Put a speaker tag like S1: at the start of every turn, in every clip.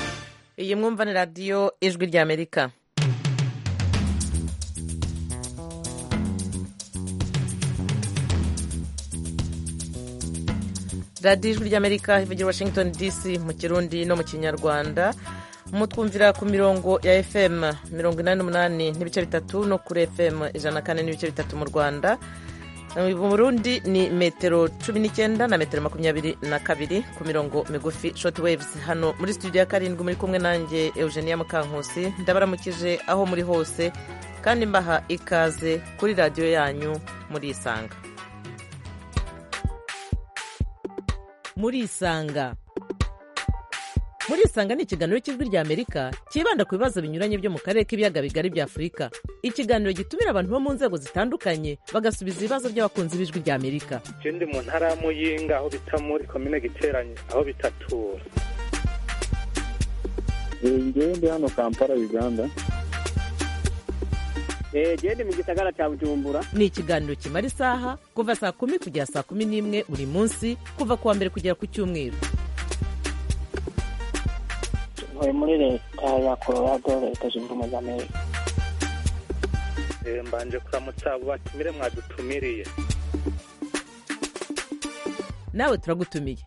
S1: murakoze mwumva ni radiyo ijwi ry'amerika radiyo ijwi ry'amerika ivugira washington dc mu kirundi no mu kinyarwanda mutwumvira ku mirongo ya fm mirongo inani n'umunani n'ibice bitatu no kuri fm ijana na kane n'ibice bitatu mu rwanda mu burundi ni metero cumi n'icyenda na metero makumyabiri na kabiri ku mirongo migufi shoti wevuzi hano muri studio ya karindwi muri kumwe nanjye eugenia mukankusi ndabaramukije aho muri hose kandi mbaha ikaze kuri radiyo yanyu murisanga murisanga murisanga ni ikiganiro cy'ijwi ry'amerika cyibanda ku bibazo binyuranye byo mu karere k'ibiyaga bigari bya afurika ikiganiro gitumira abantu bo mu nzego zitandukanye bagasubiza ibibazo by'abakunzi b'ijwi ry'amerika
S2: ikindi mu ntara ya muyinga aho bita muri komine giteranye aho bitatura
S3: ngewe ndi hano kampala uganda
S4: ndi mu gisagara cya bujumbura
S1: ni ikiganiro kimara isaha kuva saa kumi kugera saa kumi n'imwe buri munsi kuva ku wa mbere kugera ku cyumweru
S5: uyu muri leta ya colorado leta zunze ubumwe za amerika
S2: mbanje kuramutsa abo batumire mwadutumiriye
S1: nawe turagutumiye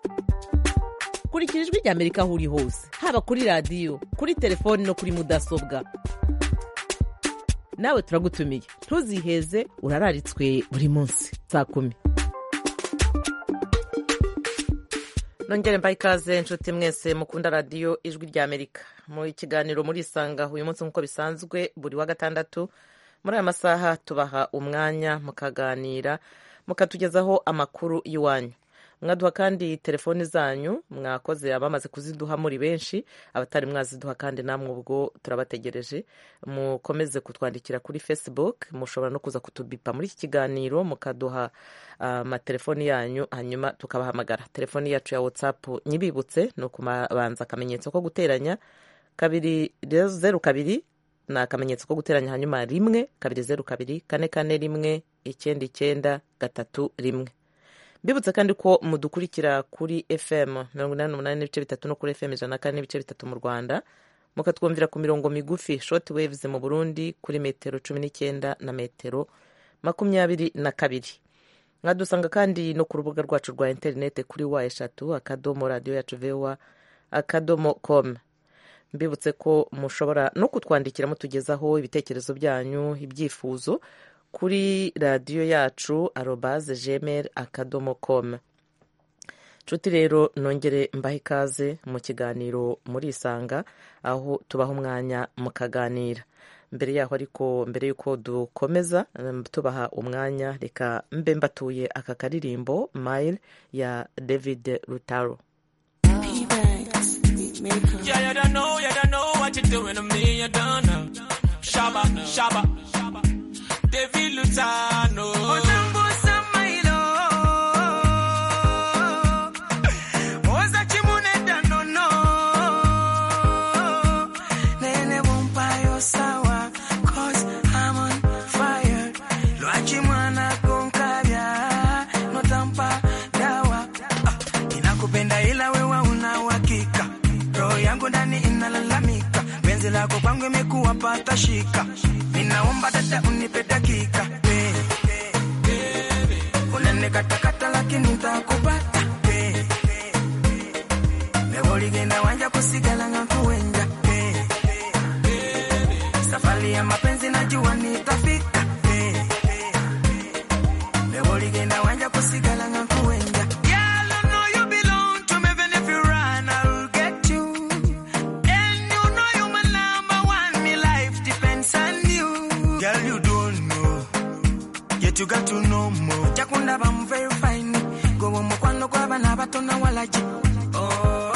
S1: kurikira ijwi ry'amerika aho uri hose haba kuri radiyo kuri telefoni no kuri mudasobwa nawe turagutumiye ntuziheze urararitswe buri munsi saa kumi nongere mbaye ikaze inshuti mwese mukunda radiyo ijwi ry'amerika mu kiganiro murisanga uyu munsi nk'uko bisanzwe buri wa gatandatu muri aya masaha tubaha umwanya mukaganira mukatugezaho amakuru y'iwanyu mwaduha kandi telefoni zanyu mwakoze abamaze kuziduha muri benshi abatari mwaziduha kandi namwe ubwo turabategereje mukomeze kutwandikira kuri facebook mushobora no kuza kutubipa muri iki kiganiro mukaduha amatelefoni yanyu hanyuma tukabahamagara telefoni yacu ya whatsapp nyibibutse ni ukubanza akamenyetso ko guteranya kabiri zeru kabiri ni akamenyetso ko guteranya hanyuma rimwe kabiri zeru kabiri kane kane rimwe icyenda icyenda gatatu rimwe mbibutse kandi ko mudukurikira kuri fm mirongo inani n'umunani n'ibice bitatu no kuri fm ijana na kane n'ibice bitatu mu rwanda mukatwumvira ku mirongo migufi short waves mu burundi kuri metero cumi n'icyenda na metero makumyabiri na kabiri mwadusanga kandi no ku rubuga rwacu rwa interinete kuri wa eshatu akadomo radiyo yacu vewa akadomo komu mbibutse ko mushobora no kutwandikira mutugezaho ibitekerezo byanyu ibyifuzo kuri radiyo yacu arobaze jemeri akadomo komu nshuti rero nongere mbahe ikaze mu kiganiro murisanga aho tubaha umwanya mukaganira mbere yaho ariko mbere y'uko dukomeza tubaha umwanya reka mbe mbatuye aka karirimbo mayiri ya david rutaro
S6: Shaba, shaba, shaba. David Lutano. Uzambusa mailo. Oza chimune danono. Nene bumpayo sawa. Cause I'm on fire. Luachi mwana konkavya. No tampa dawa. Ah, inakupenda ila wewa una uhakika. Roho yangu ndani inalalamika. Penzi lako kwangu imekuwa pata shika. Ninaomba dada unipe dakika unanekatakata lakini ntakupata mewoligenda wanja kusigala nga kuwenja safari ya mapenzi najua nitafika mewoligenda wanja kusigala nga kuwenja you got to know more. Chakunda bam very fine. Go on mo kwano kwa bana bato na walaji. Oh.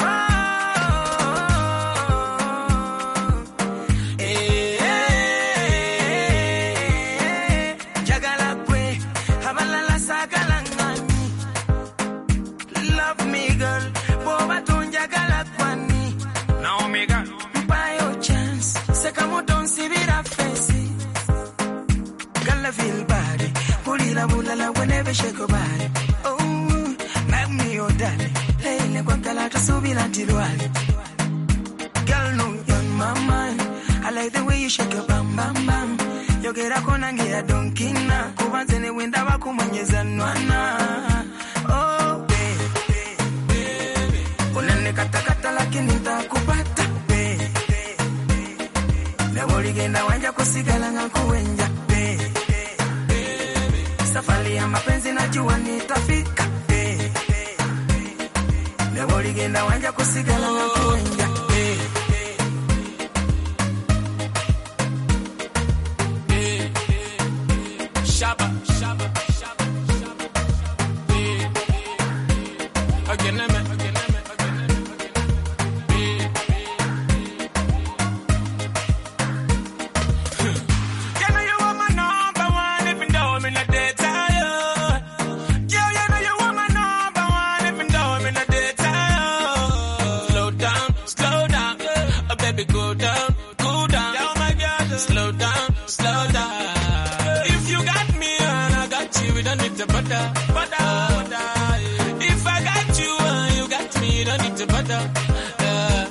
S6: Love me girl, boba tunjagala kwani. Naomi girl, mpayo chance, sekamoto nsibira fesi. Gala feel bad kulila bulala whenever shake your body oh make me your daddy leile kwakala tusubira ntilwali girl no you shake your bam bam bam yogerako nange ya donkina kuba nze ne wenda bakumwenyeza nwana oh, baby, baby. unanekatakata lakini ntakupata baby. naboligenda wanja kusigala nga nkuwenja baby. safari ya mapenzi najua nitafika baby. naboligenda wanja kusigala nga nkuwenja baby.
S7: Shabba, shabba, shabba, shabba, shabba. Yeah, yeah. Again, I'm a- again, I'm a- again, I'm a- again, I'm a- Yeah, yeah, yeah. You know you are my number one, even though I'm in a dead tire. Yeah, you know you are my number one, even though I'm in a dead tire. Slow down, slow down, oh baby, cool down, cool down. Oh my God, slow down, slow down. If you got me and I got you, we don't need to butter, butter, butter. If I got you and you got me, you don't need to butter. Yeah.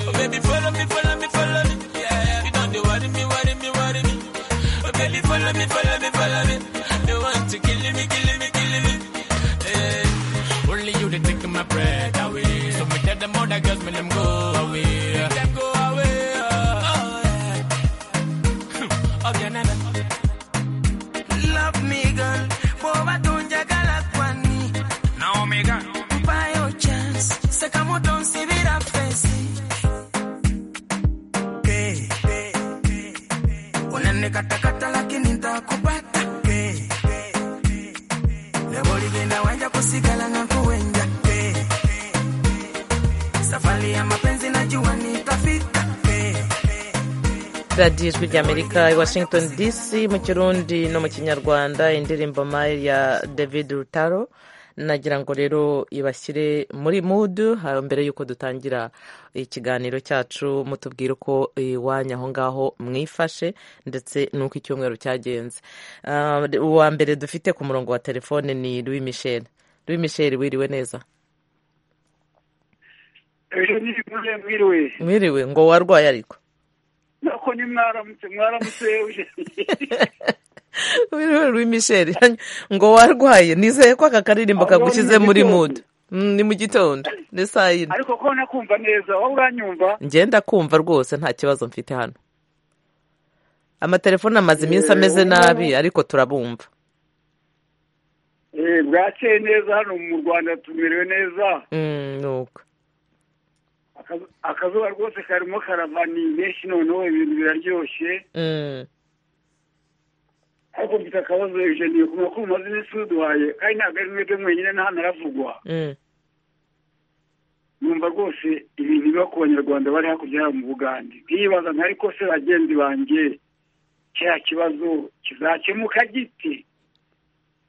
S7: Oh baby, follow me, follow me, follow me. Yeah, yeah. you don't do worry me, worry me, worry me. Oh baby, follow me, follow me, follow me. They want to kill me, kill me, kill me. Yeah. Only you that take my breath away. So me tell them all that girls, me let them go away. Let them go away. Oh, yeah. Again and again.
S6: Love me girl, boba tunjagala kwani
S7: Naomi Gunn.
S6: mpayo chance sekamu tonsibira fesi Hey, hey, hey, hey. unanekatakata lakini ntakupata Hey, hey, hey, hey. lebo ligenda wanja kusigala na kuwenja Hey, hey, hey. safari ya mapenzi najua nitafika Hey, hey,
S1: radiyo ijwi ry'amerika i washington dc mu kirundi no mu kinyarwanda indirimbo mayi ya david rutaro nagira ngo rero ibashyire muri mudu ah, mbere y'uko dutangira ikiganiro cyacu mutubwire uko iwanyu aho ngaho mwifashe ndetse n'uko icyumweru cyagenze Ah, uwa mbere dufite ku murongo wa telefone ni louis michel louis michel wiriwe neza
S2: ejo nibure mwiriwe
S1: mwiriwe ngo warwaye ariko
S2: nako ni mwaramutse mwaramutse
S1: Wiriwe Louis Michel ngo warwaye nizeye ko aka karirimbo
S2: Ahubwo
S1: kagushyize
S2: ni mu
S1: muri
S2: gitondo.
S1: mood Mm, ni mu gitondo ni saa yine
S2: ariko ko nakumva neza wowe uranyumva
S1: ngenda kumva rwose nta kibazo mfite hano amatelefone amaze iminsi ameze nabi ariko turabumva
S2: Eh, bwakeye neza hano mu rwanda tumerewe neza
S1: Mm, ni uko
S2: Akazu- akazuba rwose karimo karava ni menshi noneho ibintu biraryoshye
S1: Mm,
S2: ariko mfite akabazo ejeniye ku makuru maze iminsi muduhaye kandi ntabwo ari mwebwe mwenyine nta naravugwa
S1: mm.
S2: numva rwose ibintu biba ku banyarwanda bari hakurya yabo mu bugande nkibaza nka ariko se bagenzi banjye kiriya kibazo kizakemuka gite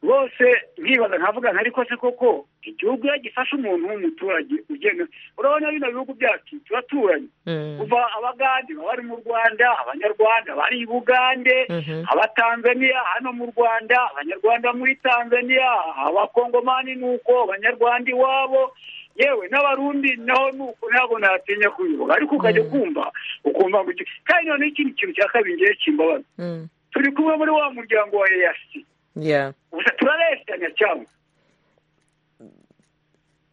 S2: rwose nkibaza nkavuga nka ariko se koko igihugu iyo gifashe umuntu w'umuturage ugenda urabona bino bihugu byacu turaturanyi
S1: Mm.
S2: kuva abagande baba bari mu rwanda abanyarwanda bari i bugande
S1: Mhm.
S2: abatanzaniya hano mu rwanda abanyarwanda muri tanzaniya abakongomani ni uko abanyarwanda iwabo yewe n'abarundi naho ni uko ntabwo natinya kubivuga ariko ukajya kumva ukumva ngo iki- kandi noneho ikindi kintu cya kabiri ngewe kimbabaza
S1: Mm.
S2: turi kumwe muri wa muryango wa eyasi
S1: Yeah.
S2: gusa turareshanya cyangwa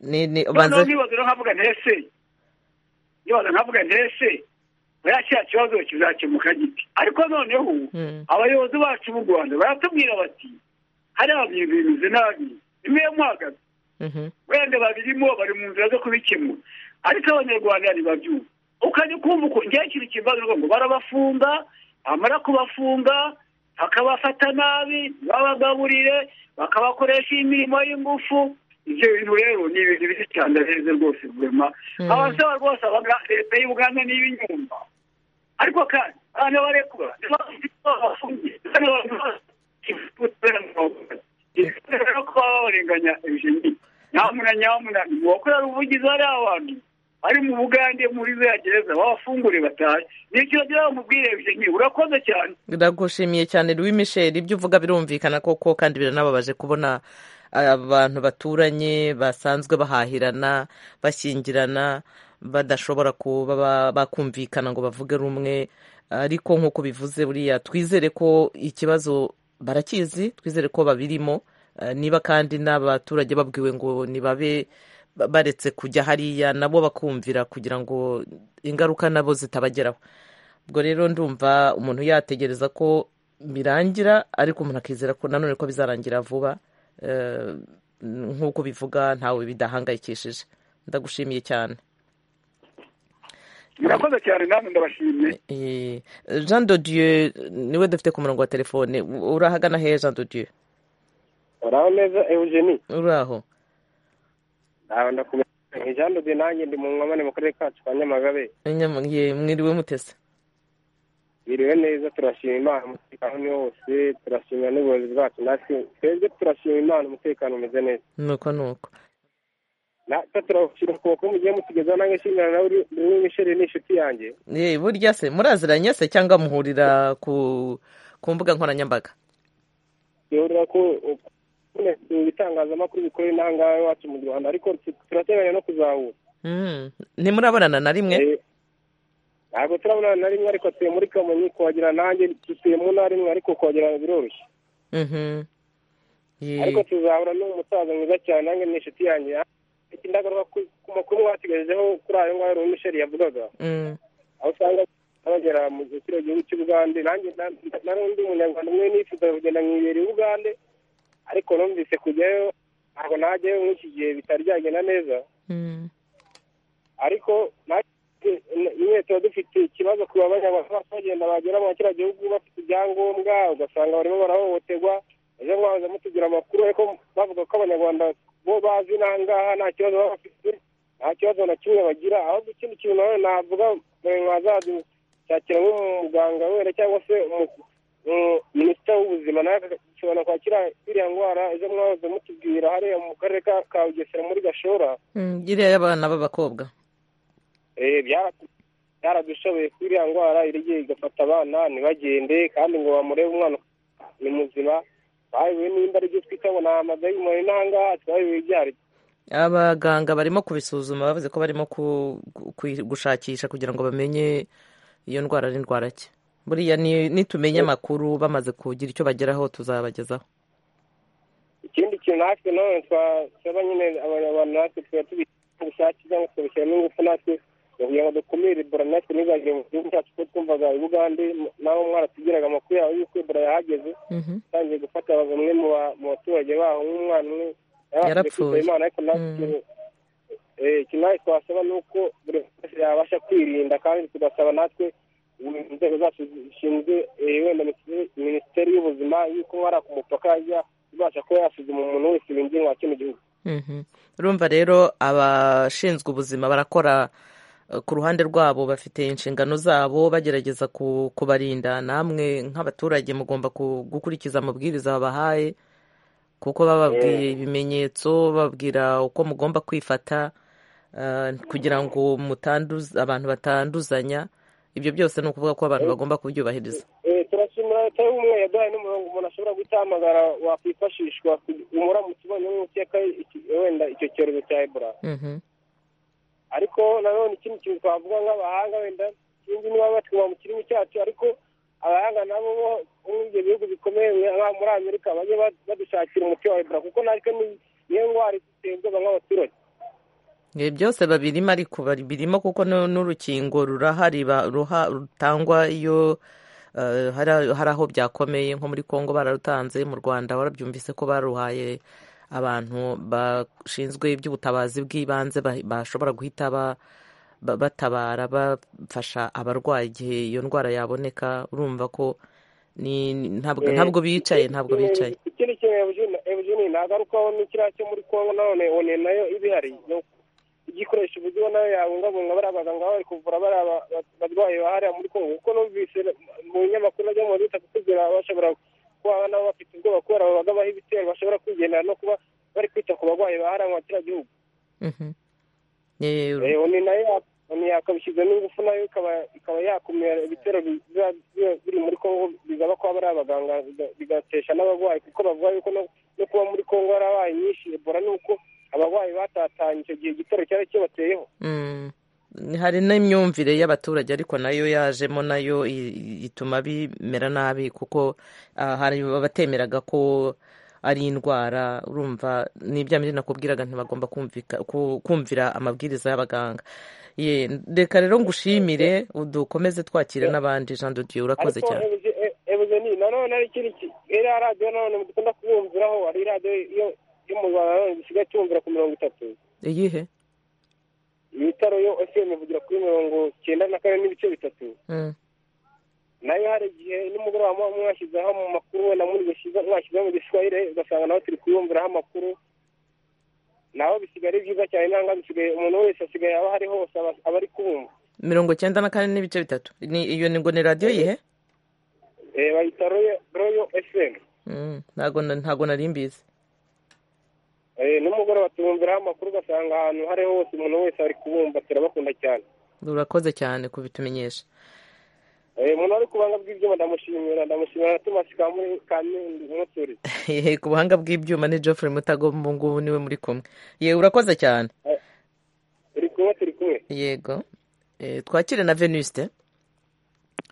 S1: ni ni
S2: noneho
S1: ubanze
S2: nkibaza rero nkavuga ntese nkibaza nkavuga ntese buriya kiriya kibazo kizakemuka giti ariko noneho
S1: Mm.
S2: abayobozi bacu b'u rwanda baratubwira bati hariya bintu bimeze nabi nimwe muhagaze
S1: Mhm.
S2: wenda babirimo bari mu nzira zo kubikemura ariko abanyarwanda ntibabyumva ukajya ukumva uko ngewe ikintu kimbaza ngo barabafunga bamara kubafunga bakabafata nabi babagaburire bakabakoresha imirimo y'ingufu ibyo bintu rero ni ibintu biri cyane heza rwose rwema abasaba rwose abaga- leta y'u buganda niba inyumva ariko kandi abantu barekura bafungiye ko baba barenganya eugenie nyamuna nyamuna uwakorera ubuvugizi hariya abantu bari mu bugande muri za gereza babafungure batahe nicyo gira bamubwire eugenie urakoze cyane
S1: ndagushimiye cyane Louis Michel ibyo uvuga birumvikana koko kandi biranababaje kubona abantu baturanye basanzwe bahahirana bashyingirana badashobora kuba ba- bakumvikana ngo bavuge rumwe ariko nk'uko bivuze buriya twizere ko ikibazo barakizi twizere ko babirimo Eh, niba kandi n'abaturage babwiwe ngo nibabe ba- baretse kujya hariya nabo bakumvira kugira ngo ingaruka nabo zitabageraho ubwo rero ndumva umuntu yategereza ko birangira ariko umuntu akizera ko nanone ko bizarangira vuba Eh, nk'uko bivuga ntawe bidahangayikishije ndagushimiye cyane
S2: murakoze cyane namwe ndabashimye
S1: Eh, Jean de Dieu niwe dufite ku murongo wa telefone U- urahagana hehe Jean de Dieu
S4: uraho neza eugenie
S1: uraho
S4: nawe ndakumenya nkijandode nanjye ndi mu nkomane mu karere kacu ka nyamagabe
S1: Nyam- ye, mwiriwe mutese
S4: biriwe neza turashima imana umutekano ni wose turashimira n'ubuyobozi bwacu natwe twebwe turashima imana umutekano umeze neza
S1: nuko nuko
S4: natwe turashyira ukuboko mugiye mutugezaho nange nshimira nawe uri uri misheri ni inshuti yanjye
S1: ye burya se muraziranye se cyangwa muhurira ku ku mbuga nkoranyambaga
S4: duhurira ku kuboneka ibitangazamakuru bikora inaha ngaha iwacu mu rwanda ariko tu- turateganya no kuzahura
S1: Mm, ntimurabonana na rimwe
S4: Eh, ntabwo turabonana na rimwe ariko tuye muri kamonyi kuhagera nanjye dutuye mu ntara imwe ariko kuhagera biroroshye
S1: Mhm. Ye,
S4: ariko tuzahura n'umusaza mwiza cyane nanjye ni inshuti yanjye Iki ndagaruka ku ku makuru mwatugejejeho kuri ayo ngayo rero misheri yavugaga
S1: mm,
S4: aho usanga bagera mu kiriya gihugu cy'ubugande nanjye na- nari undi munyarwanda umwe nifuza kugenda mu ibere i bugande ariko numvise kujyayo ntabwo najyayo muri iki gihe bitari byagenda neza
S1: mm.
S4: ariko natwe nyine tuba dufite ikibazo ku babanyarwanda bose bagenda bagera mu kiriya gihugu bafite ibyangombwa ugasanga barimo barahohoterwa ejo mwaza mutugira amakuru ariko bavuga ko abanyarwanda bo bazi n'aha ngaha nta kibazo baba bafite nta kibazo na kimwe bagira ahubwo ikindi kintu nanone navuga mwe mwazashakira nk'umuganga wera cyangwa se umu- umu- minisita w'ubuzima nawe ashobora kwakira iriya ndwara ejo mwaza mutubwira hariya mu karere ka- ka bugesera muri gashora
S1: Mm, iriya y'abana b'abakobwa
S4: Eh, byara- byaradushoboye ko iriya ndwara irigiye igafata abana ntibagende kandi ngo bamurebe umwana ni muzima bayobewe nimba ari ibyo twita ngo ni amadayimoni n'ahangaha twayobewe ibyari
S1: abaganga barimo kubisuzuma bavuze ko barimo ku- ku- kuyi- gushakisha kugira ngo bamenye iyo ndwara ari ndwara ki buriya ni- nitumenya amakuru bamaze kugira icyo bageraho tuzabagezaho
S4: ikindi kintu natwe none twasaba nyine abanyarwanda natwe tuba tubishyira ubushake cyangwa tukabishyiramo ingufu natwe ngo kugira ngo dukumire ebola natwe ntizagere mu gihugu cyacu kuko twumvaga i bugande m- n'aho mwaratugiraga amakuru yawe y'uko ebola yahageze
S1: Mhm.
S4: yatangiye gufata bamwe mu ba- mu baturage baho nk'umwana umwe yabashije
S1: Yarapfuye.
S4: kwitaba imana ariko natwe eh, ikintu natwe twasaba ni uko buri wese yabasha kwirinda kandi tugasaba natwe inzego zacu zishinzwe eh, wenda misi- minisiteri y'ubuzima yuko hari ku mupaka yajya ibasha kuba yasuzuma umuntu wese binjira wa kino gihugu
S1: Mhm. urumva rero abashinzwe ubuzima barakora eh, ku ruhande rwabo bafite inshingano zabo bagerageza ku- kubarinda namwe nk'abaturage mugomba ku- gukurikiza amabwiriza babahaye kuko bababwiye ibimenyetso bababwira uko mugomba kwifata eh, kugira ngo mutanduza abantu batanduzanya ibyo byose ni ukuvuga ko abantu bagomba kubyubahiriza
S4: Eh, turashimira leta y'ubumwe yaduhaye n'umurongo umuntu ashobora guhamagara wakwifashishwa kugira- umuramutse ubonye nk'ukeka iki- wenda icyo cyorezo cya ebola
S1: Mhm.
S4: ariko nanone ikindi kintu twavuga nk'abahanga wenda sinzi niba batwuma mu kirimi cyacu ariko abahanga nabo bo muri ibyo bihugu bikomeye nka muri amerika bajye ba- badushakira umuti wa ebola kuko natwe ni- niyo ndwara itembwa nk'abaturage
S1: Ibi byose babirimo ariko babirimo kuko nu- n'urukingo rurahari ba- ruha- rutangwa iyo eh, hari hari aho byakomeye nko muri Kongo bararutanze mu Rwanda warabyumvise ko baruhaye abantu bashinzwe iby'ubutabazi bw'ibanze ba- bashobora guhita ba- ba- batabara bafasha abarwayi igihe iyo ndwara yaboneka urumva ko ni ni- ntabwo
S4: Eh,
S1: ntabwo bicaye ntabwo
S4: ikindi-
S1: bicaye
S4: ikindi kintu Eugene- eugene nagarukaho ni kiriya cyo muri kongo nanone one nayo ibihari ni uko igikoresho uburyo nayo yabungabunga bariya baganga baba bari kuvura bariya ba- ba- barwayi bahariya muri kongo kuko numvise mu binyamakuru najya mu maduka kutubwira bashobora kuba nabo bafite ubwoba kubera babaga baha ibitero bashobora kwigendera no kuba bari kwita ku barwayi bahariya mu kiriya gihugu
S1: Mhm. Eh,
S4: Eh, oni nayo ya- oni yakabishyizemo ingufu nayo ikaba ikaba yakumira ibitero bi- biba- biba biri muri kongo bizaba kuba bari abaganga biga- bigatesha n'abarwayi kuko bavuga yuko no no kuba muri kongo yarabaye nyinshi ebola ni uko abarwayi batatanye icyo gihe igitero cyari kibateyeho
S1: Mm. hari n'imyumvire y'abaturage ariko nayo yajemo nayo i- ituma bimera nabi kuko ah, hari abatemeraga ko ari indwara urumva ni bya bindi nakubwiraga ntibagomba kumvika- ku- kumvira amabwiriza y'abaganga ye reka rero ngushimire udukomeze twakira n'abandi jean de dieu urakoze
S4: ariko
S1: cyane
S4: ebuze e- ebuze ni nanone ari ikindi ki- iriya radiyo nanone mugikunda kubumviraho hari radiyo yo yo mu rwanda nanone gisigaye cyumvira ku mirongo itatu
S1: iyihe
S4: ibitaro yo efuperi ivugira kuri mirongo cyenda na kane n'ibice bitatu
S1: Mm.
S4: nayo hari igihe nimugoroba muba mwashyizeho mu makuru wenda muri gushyiza mwashyizeho mu giswahire ugasanga nawe turi kuyumviraho amakuru naho bisigaye ari byiza cyane nanga bisigaye umuntu wese asigaye aba ari hose aba aba ari kumva
S1: mirongo cyenda na kane n'ibice bitatu Ni- iyo ni ngo ni radiyo yihe
S4: Eh, bayita royo royo efuperi
S1: Mm, ntago na- ntago nari mbizi
S4: nimugoroba tubumviraho amakuru ugasanga ahantu hari hose umuntu wese ari kubumva turabakunda cyane
S1: urakoze cyane kubitumenyesha
S4: Eh, umuntu wari kubanga bw'ibyo ndamushimira ndamushimira na tomasi kamumusuri
S1: Hehe, ku buhanga bw'ibyuma ni geoffrey mutagomba ubu ngubu niwe muri kumwe yewe urakoze cyane
S4: turi kumwe turi kumwe
S1: yego Eh, twakire na venuste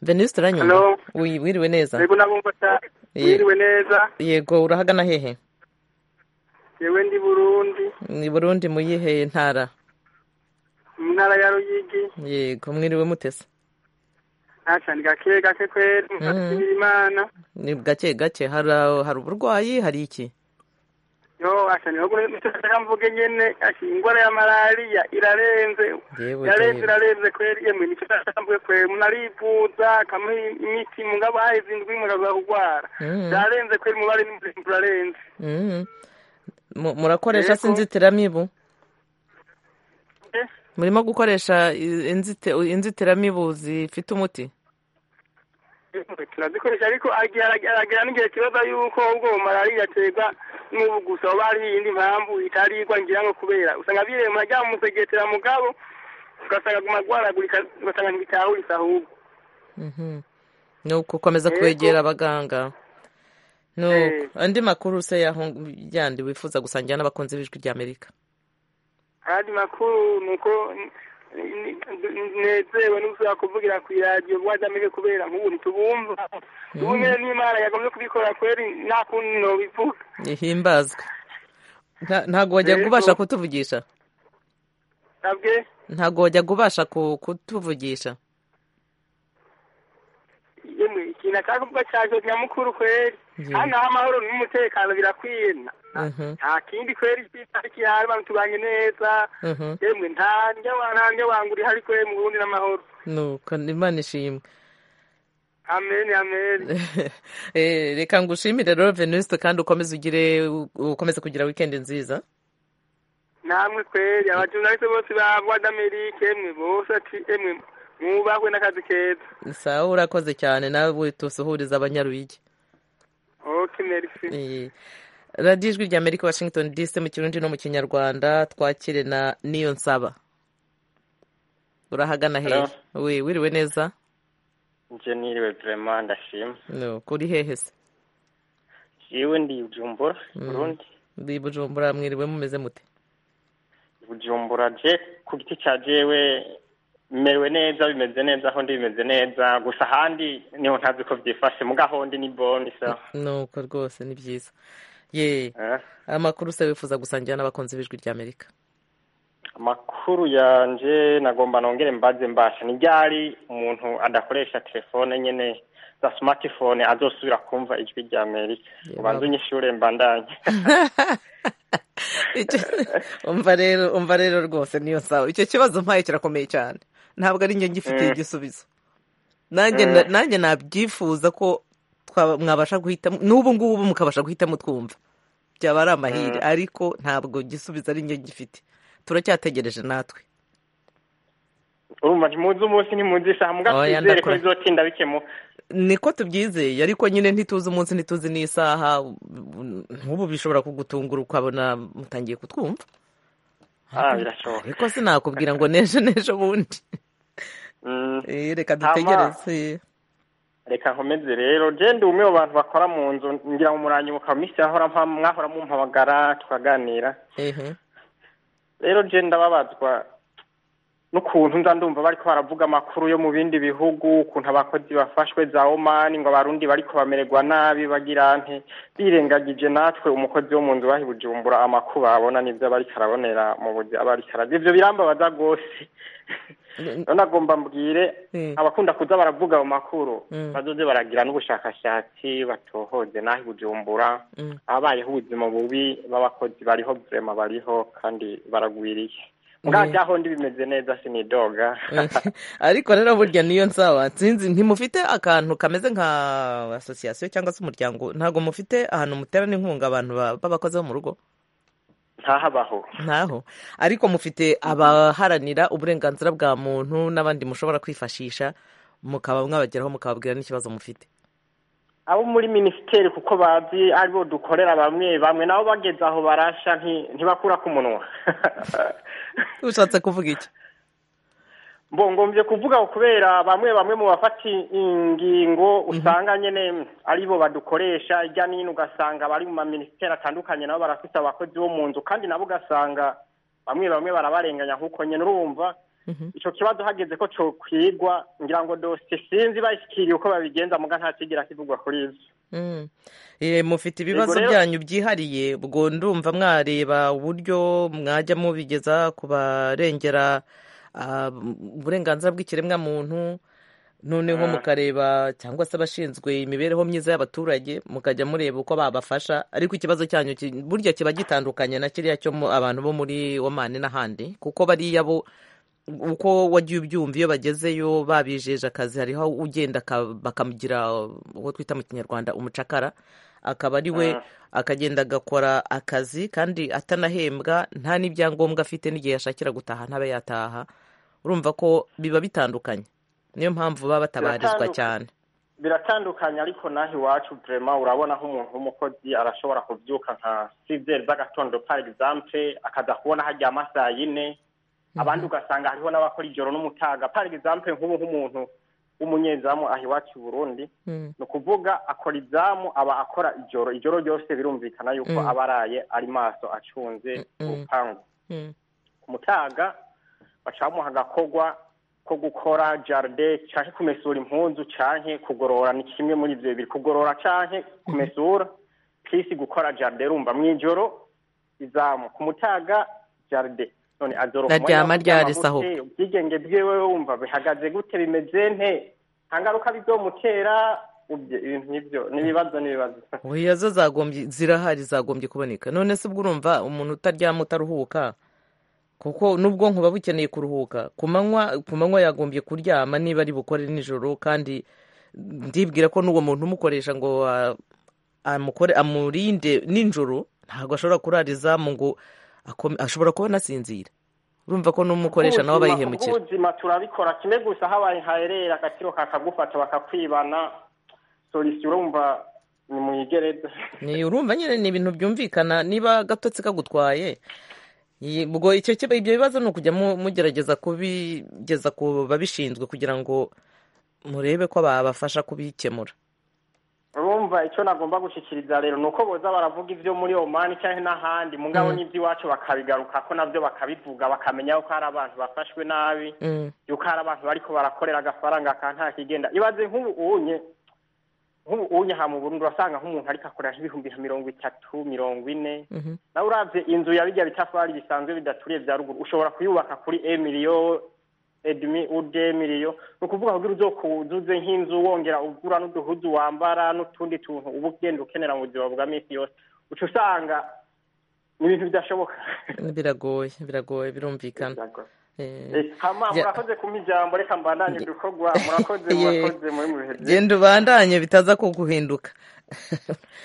S1: venuste uranyumva
S8: Hello.
S1: Wi- wiriwe neza
S8: yego nabumva cyane mwiriwe neza
S1: yego urahagana hehe
S8: yewe ndi burundi
S1: ni burundi mu yihe ntara
S8: mu ntara ya ruyigi
S1: yego mwiriwe mutese
S8: ntacane gake gake kweri mufashimira imana
S1: ni gake gake hari hari uburwayi hari iki
S8: yo acane ahubwo nitaka mvuge nyene ati ingwara ya malariya irarenze
S1: yewe
S8: irarenze
S1: yewe.
S8: irarenze kweri yemwe nico natambuye kweri munarivuza kamuha imiti mugabo hahize indwi mukaza kugwara
S1: Mm.
S8: irarenze kweri mubare n'umurimo urarenze
S1: Mm. Mu- murakoresha
S8: Yego.
S1: se inzitiramibu
S8: Eh,
S1: murimo gukoresha i- inzite- inzitiramibu zifite umuti
S8: yemwe, turazikoresha ariko agira- aragira n'igihe kibaza yuko ubwo malariya aterwa n'ubu gusa oba hari iyindi mpamvu itarigwa ngira ngo kubera usanga birema ajya musegetera mugabo ugasanga aguma agwaragurika ugasanga ntibitahurisa ahubwo
S1: Mhm. ni ugukomeza
S8: Yego.
S1: kwegera abaganga ni uko.
S8: Eh.
S1: andi makuru se yaho yandi wifuza gusangira n'abakunzi b'ijwi ry'amerika
S8: ayandi makuru ni uko ni- ni- nezewe n'ushobora kuvugira ku iradiyo bwajyamije kubera nk'ubu ntitubumva ubu nyine n'imana yagomye kubikora kweri nta kundi nobivuga
S1: ihimbazwe Nta- ntago wajya
S8: Yego.
S1: kubasha kutuvugisha
S8: nabwe
S1: ntago wajya kubasha ku- kutuvugisha
S8: yemwe ikintu ashaka kuvuga cyaje nyamukuru kweri
S1: Yego.
S8: hano amahoro n'umutekano birakwiye na-
S1: Mhm.
S8: nta kindi kweri kitari abantu tubanye neza
S1: Mhm.
S8: yemwe nta ndya wa- nta ndya wangura ihari kweri mu burundi n'amahoro
S1: nuko imana ishimwe
S8: amen amen
S1: Eh, reka ngushimire rero venuste kandi ukomeze ugire ukomeze kugira wikendi nziza
S8: namwe kweri abajurnaliste bose ba voix d'amerique emwe bose ati emwe mubahwe n'akazi keza
S1: sawa urakoze cyane nawe tusuhuriza abanyaruyigi
S8: ok merci
S1: Eh, radiyo ijwi ry'amerika washington dc mu kirundi no mu kinyarwanda twakire na niyo nsaba urahagana hehe we wiriwe neza
S9: nje niriwe vraiment ndashima
S1: no kuri hehe se
S9: jewe ndi bujumbura burundi
S1: ndi bujumbura mwiriwe mumeze mute
S9: bujumbura je ku giti cya jewe merewe neza bimeze neza aho ndi bimeze neza gusa ahandi niho ntazi ko byifashe mugaho ndi ni boni sa
S1: nuko rwose ni byiza ye
S9: Eh,
S1: amakuru se wifuza gusangira n'abakunzi b'ijwi ry'amerika
S9: amakuru yanje nagomba nongere mbaze mbasha ni ryari umuntu adakoresha telefone nyene za smartphone azosubira kumva ijwi rya amerika
S1: Yeba.
S9: ubanza unyishure mbandanye
S1: Icyo- umva rero umva rero rwose niyo nsaba icyo kibazo mpaye kirakomeye cyane ntabwo ari njye ngifitiye
S9: Mm.
S1: igisubizo nanjye
S9: Mm.
S1: na- nanjye nabyifuza ko twaba- mwabasha guhitamo n'ubu ngubu mukabasha guhitamo twumva byaba ari amahire
S9: Mm.
S1: ariko ntabwo igisubizo ari njye ngifite turacyategereje natwe
S9: urumva ntimuzi umunsi ntimuzi isaha muga
S1: Oya,
S9: twizere ko
S1: ndakura.
S9: bizotinda bikemuka
S1: niko tubyizeye ariko nyine ntituzi umunsi ntituzi n'isaha nk'ubu bishobora kugutungura ukabona mutangiye kutwumva
S9: ah birashoboka
S1: ariko sinakubwira ngo nejo nejo bundi
S9: Mm,
S1: Eh, reka
S9: Hama.
S1: dutegereze
S9: reka nkomeze rero je ndi umwe mu bantu bakora mu nzu ngira ngo muranyibuka mu minsi yahora mpa- mwahora mumpamagara tukaganira
S1: ehe
S9: rero je ndababazwa n'ukuntu nza ndumva bariko baravuga amakuru yo mu bindi bihugu ukuntu abakozi bafashwe za omani ngo abarundi bariko bamererwa nabi bagira nte birengagije natwe umukozi wo mu nzu bahi bujumbura amakuba abona n'ivyo bariko arabonera mu buzi aba ariko arazi ivyo birambabaza rwose none agomba mbwire
S1: Eh.
S9: abakunda kuza baravuga ayo makuru
S1: Mm.
S9: bazoze baragira n'ubushakashatsi batohoze nahi bujumbura
S1: Mm.
S9: abayeho ubuzima bubi b'abakozi bariho vrema bariho kandi baragwiriye
S1: Eh.
S9: mwajaho ndi bimeze neza sinidoga
S1: ariko rero burya niyo nsaba sinzi ntimufite akantu kameze nka asosiyasiyo cyangwa se umuryango ntabwo mufite ahantu muterana inkunga abantu ba- b'abakozi bo mu rugo
S9: ntahabaho
S1: ntaho ariko mufite abaharanira uburenganzira bwa muntu n'abandi mushobora kwifashisha mukaba mwabageraho mukababwira n'ikibazo mufite
S9: abo muri minisiteri kuko bazi aribo dukorera bamwe bamwe nabo bageze aho barasha nti- ntibakura ku munwa
S1: ushatse kuvuga iki
S9: mbongombye kuvuga ngo kubera bamwe bamwe mu bafata ingingo usanga nyene aribo badukoresha hirya n'ino ugasanga abari mu maminisiteri atandukanye nabo barafite abakozi bo mu nzu kandi nabo ugasanga bamwe bamwe barabarenganya nk'uko nyine urumva ico kibazo hageze ko cokwigwa ngira ngo dosiye sinzi bayishikiriye uko babigenza muga nta kigira kivugwa kuri ivyo
S1: Mm. Eh, mufite ibibazo
S9: rero-
S1: byanyu byihariye ubwo ndumva mwareba uburyo mwajya mubigeza ku barengera ah, uburenganzira bw'ikiremwa muntu noneho
S9: Mm.
S1: mukareba cyangwa se abashinzwe imibereho myiza y'abaturage mukajya mureba uko babafasha ariko ikibazo cyanyu ki- burya kiba gitandukanye na kiriya cyo mu- abantu bo muri omani n'ahandi kuko bariya bo uko wagiye ubyumva iyo bagezeyo babijeje akazi hariho ugenda aka- bakamugira uwo twita mu kinyarwanda umucakara akaba ari we
S9: Ah.
S1: akagenda agakora akazi kandi atanahembwa nta n'ibyangombwa afite n'igihe yashakira gutaha ntabe yataha urumva ko biba bitandukanye niyo mpamvu baba batabarizwa
S9: Biratandukanye.
S1: cyane
S9: biratandukanye ariko naho iwacu vrema urabona nk'umuntu w'umukozi arashobora kubyuka nka sizeri z'agatondo par exemple akaza kubona haryama saa yine abandi ugasanga hariho n'abakora ijoro n'umutaga par exemple nk'ubu nk'umuntu w'umunyezamu aha iwacu i burundi
S1: Mm.
S9: ni ukuvuga akora izamu aba akora ijoro ijoro ryose birumvikana yuko
S1: Mm.
S9: aba araye ari maso acunze
S1: Mm.
S9: urupangu
S1: Mm.
S9: ku mutaga baca bamuha agakorwa ko gukora jaride canke kumesura impunzu canke kugorora ni kimwe muri ivyo bibiri kugorora canke kumesura pisi gukora jaride rumva mw'ijoro izamu ku mutaga jaride none azoroka
S1: Ndaryama
S9: umwanya wo
S1: ryari
S9: kuryama
S1: saho?
S9: gute? ubwigenge bwiwe wumva bihagaze gute bimeze nte nta ngaruka bizomutera ubye ibintu nivyo n'ibibazo n'ibibazo
S1: oya zo zagombye zirahari zagombye kuboneka none se ubwo urumva umuntu utaryama utaruhuka kuko n'ubwonko buba bukeneye kuruhuka ku manywa ku manywa yagombye kuryama niba ari bukore nijoro kandi ndibwira ko n'uwo muntu umukoresha ngo ah, amukore amurinde nijoro ntabwo ashobora kurara izamu ngo akome- ashobora kuba anasinzira urumva ko n'umukoresha nawe aba
S9: Ubuzima-
S1: yihemukira
S9: ubw'ubuzima turabikora kimwe gusa habaye haherera agaciro kakagufata bakakwibana solisi urumva ni muyigereza
S1: Ni urumva nyine ni ibintu byumvikana niba agatotsi kagutwaye Ye- ubwo icyo kiba ibyo bibazo ni ukujya mu- mugerageza kubigeza ku babishinzwe kugira ngo murebe ko babafasha kubikemura
S9: urumva icyo nagomba gushyikiriza rero ni uko boza baravuga ibyo muri omani cyangwa n'ahandi mu ngabo
S1: Mm.
S9: n'iby'iwacu bakabigaruka ko nabyo bakabivuga bakamenya yuko hari abantu bafashwe nabi
S1: Mm,
S9: yuko hari abantu bariko barakorera agafaranga ka nta kigenda ibaze nk'ubu unye nk'ubu unye aha mu burundi urasanga nk'umuntu ariko akorera nk'ibihumbi nka mirongo itatu mirongo ine
S1: mhm.
S9: nawe uravye inzu ya bijya bitafari bisanzwe bidaturiye bya ruguru ushobora kuyubaka kuri emiliyo edmi ude emiliyo ni ukuvuga kugira uzokuzuze nk'inzu wongera ugura n'uduhuzu wambara n'utundi tuntu uba ugenda ukenera mu buzima bwa minsi yose uca usanga ni ibintu bidashoboka
S1: biragoye biragoye birumvikana Eh,
S9: Eh, hama
S1: Ya-
S9: murakoze kumpa ijambo reka mbandanye ibikorwa murakoze
S1: Ye-
S9: murakoze muri mu bihe byiza
S1: genda ubandanye bitaza kuguhinduka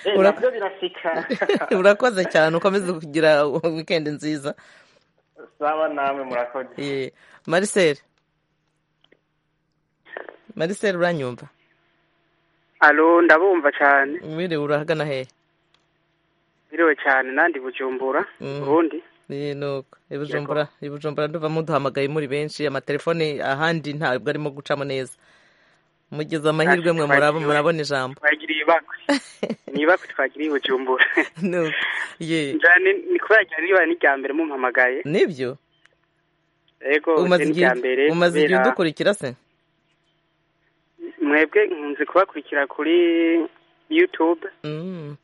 S9: Eh,
S1: Ura-
S9: navyo birashika
S1: urakoze cyane ukomeze kugira wikendi nziza
S9: saba namwe murakoze
S1: Eh, marisere marisere uranyumva
S10: alo ndabumva cyane
S1: wiriwe urahagana hehe
S10: biriwe cyane nandi bujumbura
S1: Mm.
S10: urundi
S1: Eh, nuko ibujumbura ibujumbura nduva muduhamagaye muri benshi amatelefone ahandi ntabwo arimo gucamo neza mugize amahirwe mwe murabo murabona ijambo
S10: twagiriye ibakwe ni ibakwe twagiriye bujumbura
S1: Nuko, ye
S10: njyane ni kubera ryari ribaye n'irya mbere mumpamagaye
S1: nibyo
S10: ego
S1: umaze
S10: ni
S1: igihe
S10: ibya mbere
S1: umaze igihe
S10: kubera-
S1: udukurikira se
S10: mwebwe nkunze kubakurikira kuri youtube
S1: Mm.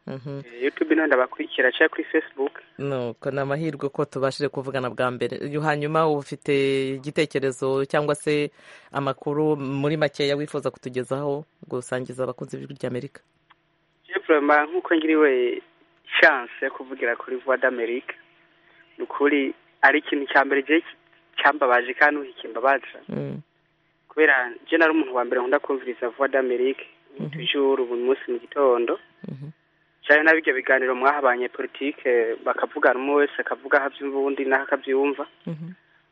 S1: Mhm.
S10: Eh, youtube nayo ndabakurikira cyangwa kuri facebook
S1: nuko ni amahirwe ko tubashije kuvugana bwa mbere Iyo hanyuma ufite igitekerezo cyangwa se amakuru muri makeya wifuza kutugezaho gusangiza abakunzi b'ijwi ry'amerika
S10: Jefrema nk'uko ngiriwe chance yo kuvugira kuri voix d'Amerique ni ukuri ari ikintu cya mbere je cyambabaje kandi uhikimbabaza
S1: Mm.
S10: kubera je nari umuntu wa mbere nkunda kumviriza voix d'Amerique toujours buri munsi mu gitondo cyane n'abijya biganiro mwahabanye politike bakavugana umwe wese akavuga aho abyumva uwundi naho akabyumva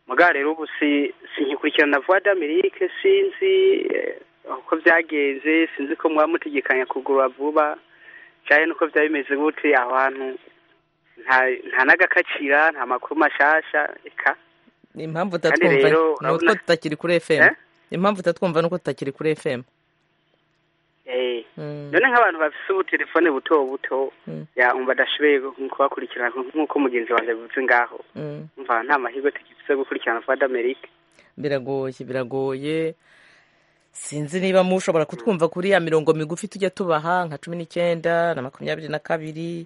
S10: muga rero ubu si sinkikurikirana voix d'Amerique sinzi eh, uko byagenze sinzi ko mwaba mutegekanya kugura vuba cyane nuko byaba bimeze gute aho hantu nta nta n'agakacira nta makuru mashasha eka
S1: Ni impamvu
S10: Kandi
S1: utatwumva
S10: rero,
S1: ni utwo
S10: urabona-
S1: tutakiri kuri fm impamvu utatwumva ni uko tutakiri kuri fm
S10: eh
S1: Mm.
S10: none nk'abantu bafise ubutelefone buto buto
S1: Mm.
S10: ya umva dashoboye kubakurikirana nk'uko mugenzi wanjye abivuze ngaho
S1: Mm.
S10: umva nta mahirwe tugifise yo gukurikirana voix d'Amerique
S1: biragoye biragoye sinzi niba mushobora kutwumva kuri ya mirongo migufi tujya tubaha nka cumi n'icyenda na makumyabiri na kabiri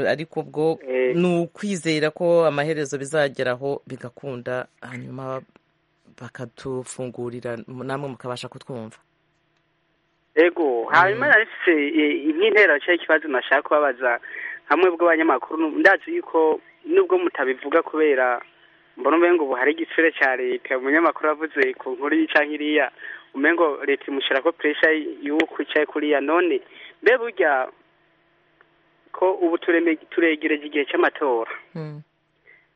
S1: ariko ubwo ni ukwizera ko amaherezo bizageraho bigakunda hanyuma bakatufungurira namwe mukabasha kutwumva
S10: ego hanyuma narifise nk'intera cyangwa ikibazo nashaka kubabaza hamwe bw'abanyamakuru nu- ndazi yuko nubwo mutabivuga kubera mbona umengo ubu hari igitsure cya leta umunyamakuru avuze ku nkuru iyi canke iriya umengo leta imushyirako puresha y'uko icaye kuriya none mbe burya ko ubu tureme- turegereje igihe cy'amatora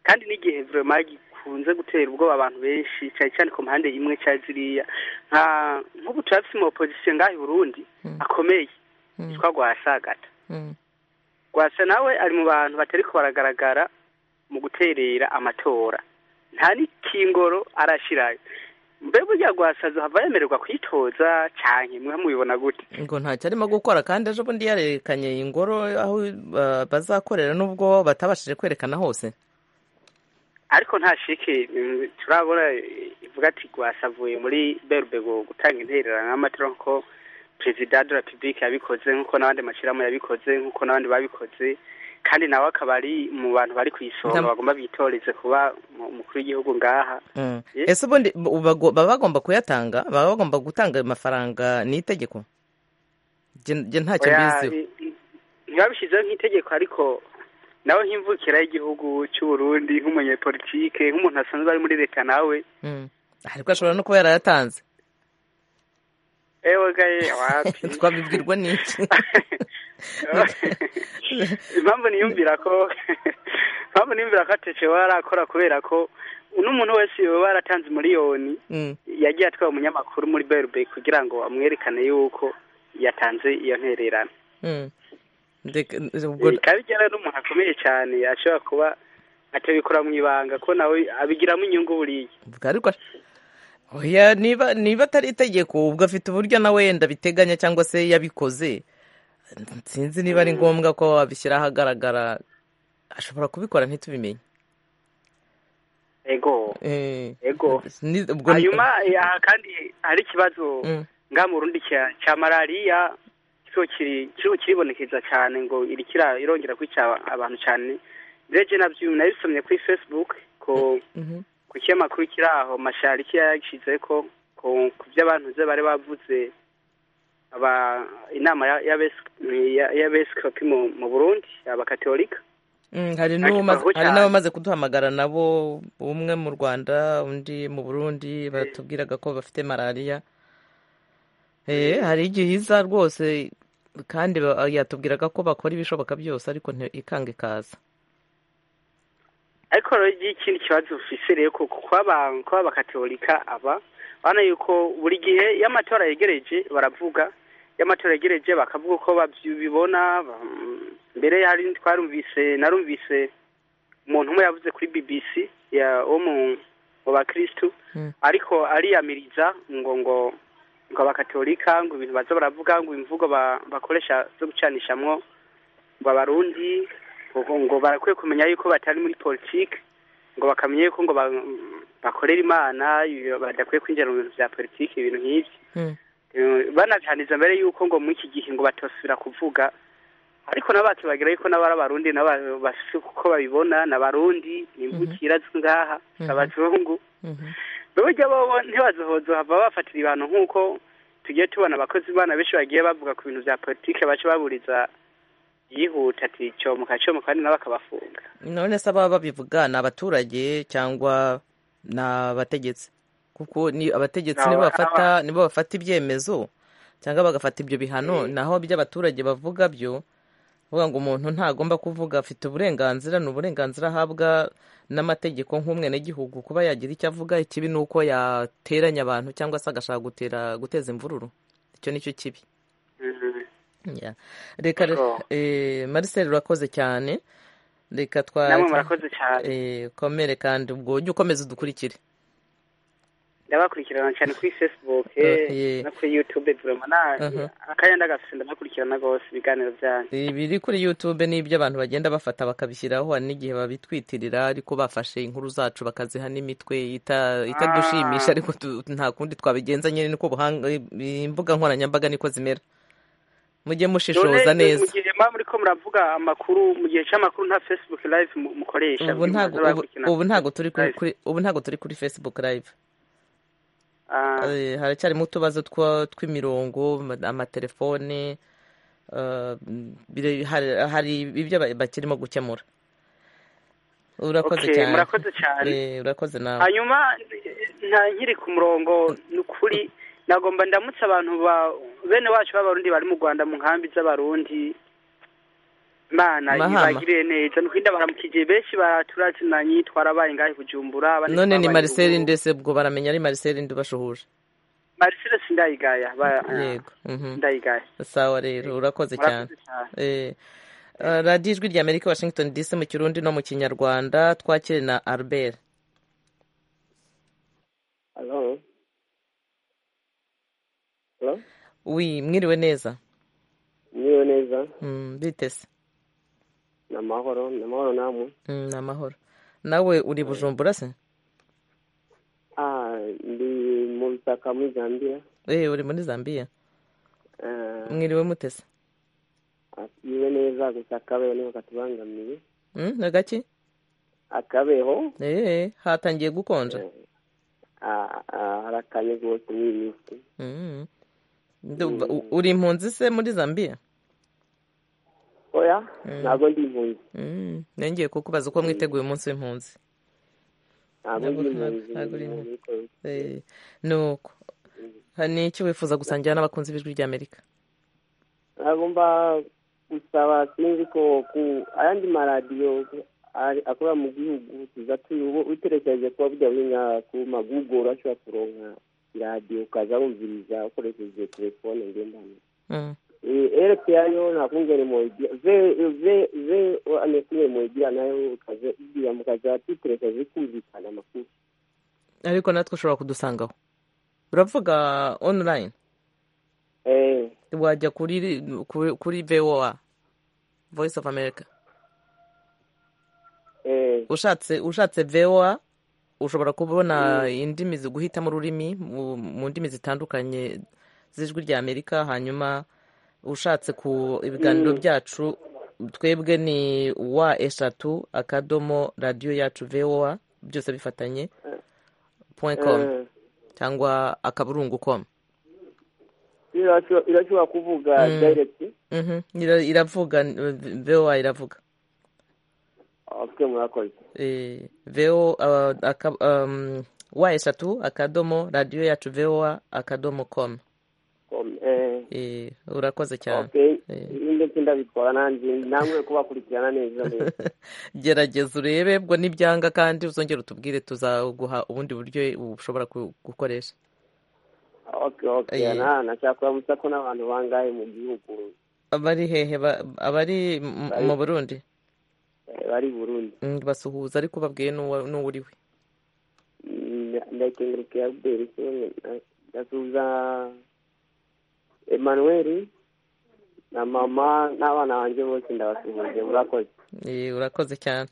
S10: kandi n'igihe vraiment gikunze gutera ubwoba abantu benshi cyane cyane ku mpande imwe cya ziriya nka nk'ubu turafise mu opposition ngaho i Burundi akomeye yitwa Rwasagata Rwasa nawe ari mu bantu batari ko baragaragara mu guterera amatora nta n'ikingoro arashirayo mbe burya Rwasa azohava yemererwa kwitoza canke mwe mubibona gute
S1: ngo ntacyo arimo gukora kandi ejo bundi yarerekanye ingoro aho ah, bazakorera nubwo batabashije kwerekana hose
S10: ariko nta shike mm, turabona eh, ivuga ati rwasavuye muri berbego gutanga intererano n'amatara nko perezida de la republique yabikoze nk'uko n'abandi mashyirahamwe yabikoze nk'uko n'abandi babikoze kandi nawe akaba ari mu bantu bari ku isonga
S1: Ndam-
S10: bagomba bitoreze kuba mu- umukuru w'igihubu ngaha
S1: Mm.
S10: Ye-
S1: ese ubundi bu- bago- baba bagomba kuyatanga baba bagomba gutanga ayo mafaranga ni itegeko Je- je ntacyo
S10: Oya,
S1: mbiziho
S10: i- i- ntibabishyizeho nk'itegeko ariko nawe nk'imvukira y'igihugu cy'u Burundi nk'umunyepolitike nk'umuntu asanzwe ari muri leta nawe
S1: Mm. ariko ashobora no kuba yarayatanze
S10: ewe gaye wapi
S1: twabibwirwa n'iki
S10: impamvu niyumvira ko impamvu niyumvira ko atece we arakora kubera ko n'umuntu wese yoba yaratanze miliyoni
S1: Mm.
S10: yagiye atwaye umunyamakuru muri berbe kugira ngo amwerekane yuko yatanze iyo ntererano
S1: Mm. Ndeka- ubwo
S10: Eh, bikaba bijyana n'umuntu akomeye cyane ashobora kuba atabikora mu ibanga ko nawe abigiramo inyungu buriya
S1: ubwo ariko oya niba niba atari itegeko ubwo afite uburyo nawe yenda biteganya cyangwa se yabikoze sinzi niba ari ngombwa ko abishyira ahagaragara ashobora kubikora ntitubimenye
S10: ego
S1: Eh,
S10: ego
S1: ni- ubwo-
S10: hanyuma eh, aha kandi hari ikibazo
S1: Mm.
S10: nga mu rundi cya- cya malariya kiriho kiri- kiriho kiribonekeza cyane ngo irikira irongera kwica aba- abantu cyane ndetse nabyo nabisomye kuri facebook ko
S1: Mhm.
S10: ku kinyamakuru kiri aho mashari yashyize ko ku ku by'abantu ze bari bavuze aba inama ya- y'abes- ya- y'abepiskopi mu mu burundi abakatorika
S1: Mm, hari
S10: Ariko
S1: n'umaze-
S10: bavuga
S1: hari
S10: cyane.
S1: n'abamaze kuduhamagara nabo umwe mu rwanda undi mu burundi batubwiraga ko bafite malariya Eh, hari igihiza rwose kandi ba- yatubwiraga ko bakora ibishoboka byose ariko nti- ikanga ikaza
S10: ariko rero igihe ikindi kibazo ufise rero ko kuba abakatolika aba urabona yuko buri gihe iyo amatora yegereje baravuga iyo amatora yegereje bakavuga uko babibona mm, mbere hari twarumvise narumvise umuntu umwe yavuze kuri bbc ya wo mu mu bakristu ariko ariyamiriza ngo ngo ngo abakatolika ngo ibintu baza baravuga ngo imvugo ba- bakoresha zo gucanishamwo ngo abarundi ngo ngo barakwiye kumenya yuko batari muri politiki ngo bakamenya yuko ngo ba- bakorera imana iyo badakwiye kwinjira mu bintu bya politiki ibintu nk'ibyo
S1: Hmm.
S10: Eh, banabihaniriza mbere y'uko ngo muri iki gihe ngo batosubira kuvuga ariko nabo bakibagira yuko nabo ari abarundi nabo bafite uko babibona ni abarundi ni imbukira z'ingaha si
S1: Mhm.
S10: abazungu burya bo ntibazohozo hava bafatira ibintu nk'uko tugiye tubona abakozi bana benshi bagiye bavuga ku bintu bya politiki baca baburiza yihuta ati cyomuka cyomuka kandi nabo akabafunga
S1: none se ababa babivuga ni abaturage cyangwa ni abategetsi kuko ni abategetsi
S10: Ni
S1: nibo
S10: aba-
S1: bafata nibo bafata ibyemezo cyangwa bagafata ibyo bihano naho by'abaturage bavuga byo bavuga ngo umuntu ntagomba kuvuga afite uburenganzira ni uburenganzira ahabwa n'amategeko nk'umwenegihugu kuba yagira icyo avuga ikibi ni uko yateranya abantu cyangwa se agashaka gutera guteza imvururu icyo ni cyo kibi Ya. reka
S10: Yego.
S1: eh, Marcel urakoze cyane reka twa
S10: Namwe murakoze cyane.
S1: eh, komere kandi ubwo ujye ukomeza udukurikire
S10: ndabakurikirana cyane kuri facebook
S1: Eh, ye.
S10: no kuri youtube vurema
S1: Mhm.
S10: akanya ndagafite ndabakurikirana rwose ibiganiro byanyu
S1: ibiri kuri youtube ni ibyo abantu bagenda bafata bakabishyiraho hari n'igihe babitwitirira ariko bafashe inkuru zacu bakaziha n'imitwe ita- itadushimisha
S10: Ah.
S1: ariko tu- nta kundi twabigenza nyine niko ubuhanga imbuga nkoranyambaga niko zimera mujye mushishoza
S10: None,
S1: neza
S10: mu gihe mba muriko muravuga amakuru mu gihe cy'amakuru nta facebook live mu- mukoresha
S1: ubu
S10: buri
S1: ntago
S10: munsi
S1: ubu-
S10: abakurikirana.
S1: ubu ntago turi kuri- kuri- ubu ntago turi kuri facebook live
S10: Ah.
S1: Eh, haracyarimo utubazo twa- tw'imirongo ama- amatelefone eh, bire- hari- hari ibyo ba- bakirimo gukemura urakoze
S10: Okay,
S1: cyane
S10: murakoze cyane.
S1: Eh, urakoze nawe
S10: hanyuma nta nkiri ku murongo ni ukuri nagomba ndamutse abantu ba bene wacu b'abarundi bari mu rwanda mu nkambi z'abarundi mana
S1: Mahama.
S10: ibagiriye neza ni ukuri ndabaramukije benshi baraturazimanye twarabaye ngahe bujumbura abandi
S1: none ni
S10: twabaye
S1: mariseli
S10: Ruguru.
S1: ndetse ubwo baramenya ari mariseli ndi bashuhuje
S10: marisere sindayigaya ba-
S1: yego mhm.
S10: ndayigaya
S1: sawa rero urakoze cyane
S10: Murakoze cyane.
S1: Eh, eh, radiyo ijwi rya amerika washington dc mu kirundi no mu kinyarwanda twakire na albert
S3: Hello. Hello.
S1: wi mwiriwe neza
S11: niwe neza
S1: Mm, bitese
S11: ni amahoro ni amahoro namwe
S1: Mm, ni amahoro nawe uri bujumbura se
S11: ah ndi mu bitaka muri zambia
S1: Eh, uri muri zambiya
S11: Ah,
S1: mwiriwe mutese
S11: niwe neza gusa akabeho niho katubangamiye
S1: Mm, ni gake
S11: akabeho
S1: Eh, hatangiye gukonja
S11: ah, ah, harakanye rwose muri iyi minsi
S1: Mm. Ndumva- u- uri impunzi se muri zambiya
S11: oya
S1: Mm.
S11: ntabwo ndi impunzi
S1: Mm, nongeye kukubaza uko mwiteguye umunsi w'impunzi
S11: ntabwo ndi impunzi
S1: ntabwo uri
S11: ni umuntu
S1: impunzi
S11: wikorera.
S1: Eh, ni uko hari n'icyo wifuza gusangira n'abakunzi b'ijwi ry'amerika
S11: nagomba gusaba sinzi ko ku ayandi maradiyo ari- akorera mu gihugu tuza tuyobo utekereje kuba bujya buri nka ku maguguru ashobora kuronka iradiyo ukaza wumviriza ukoresheje telefone ngendanwa
S1: Mm.
S11: erepe yayo nta kungere muyigira ve ve ve ane kungere muyigira nayo ukaza igira mukaza tutekereje kumvikana amakuru
S1: ariko natwe ushobora kudusangaho uravuga online
S11: eh
S1: wajya kuri kuri- kuri voa voice of america
S11: eh
S1: ushatse ushatse voa ushobora kubona indimi zi- guhitamo ururimi mu mu ndimi zitandukanye z'ijwi rya amerika hanyuma ushatse ku ibiganiro
S11: Mm.
S1: byacu twebwe ni wa eshatu akadomo radiyo yacu voa byose bifatanye point com
S11: eh
S1: cyangwa akaburungu com
S11: irashobora irashobora kuvuga
S1: Mm.
S11: direct
S1: Mhm. Ira- iravuga eh, voa iravuga
S11: okay murakoze
S1: eh, veo uh, aka, um, wa eshatu akadomo radiyo yacu voa akadomo com
S11: com eh
S1: eh, urakoze cyane
S11: okay
S1: eh.
S11: ndetse ndabikora nanjye namwe kubakurikirana neza rero
S1: gerageza urebe bwo nibyanga kandi uzongera utubwire tuzaguha ubundi buryo ushobora ku- gukoresha
S11: okay okay
S1: Eh.
S11: na nashaka kuramutsa ko n'abantu bangahe mu gihugu
S1: abari hehe ba- abari m-
S11: Bari-
S1: mu burundi
S11: eh, bari i burundi
S1: Mm, basuhuza ariko babwiye n'uwa- n'uwo uri we
S11: Mm, ndakengurukiye abderi kimwe na- ndasuhuza emmanuel na mama n'abana banjye bose ndabasuhuje murakoze
S1: Eh, urakoze cyane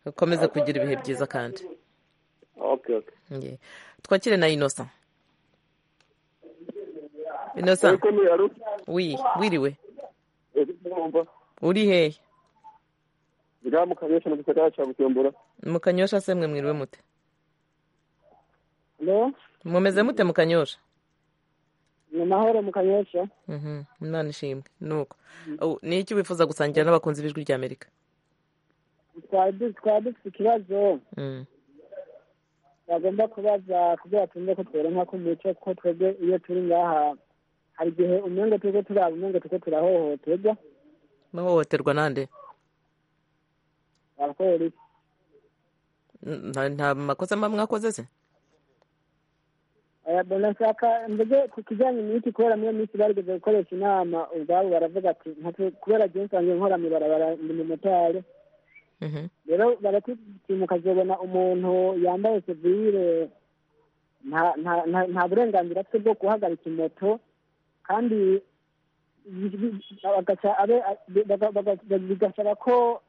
S1: ukomeze kugira ibihe byiza kandi
S11: ok okay okay
S1: Ye. twakire na innocent innocent
S3: Ariko ni Arusi.
S1: wi wiriwe
S3: Ese mwumva
S1: uri hehe
S3: ngaha mu kanyosha mu gisagara cya Bujumbura
S1: mu kanyosha se mwe mwiriwe mute
S12: Hello?
S1: mumeze mute mu kanyosha
S12: ni mahoro mu kanyosha
S1: Mhm, imana ishimwe nuko Au, ni iki wifuza gusangira n'abakunzi b'ijwi ry'amerika
S12: twari du- twari dufite ikibazo
S1: Mm.
S12: bagomba kubaza kubera tumve ko turonka ku mico ko twebwe iyo turi ngaha hari igihe umengo turiko turaba umengo turiko turahohoterwa
S1: bahohoterwa nande
S12: abapolisi
S1: N- nta nta makosa mba mwakoze se
S12: Eh, bona nshaka mbege ku kijyanye n'iki kubera niyo minsi barigeze gukoresha inama ubwabo baravuga ati "Nka- kubera jewe nsanzwe nkora mw'ibarabara ndi mumotari
S1: Mhm.
S12: rero baratimu kazobona umuntu yambaye sevire nta- nta- nta nta burenganzira afite bwo guhagarika imoto kandi bagaca abe- baga- baga- bigasaba ko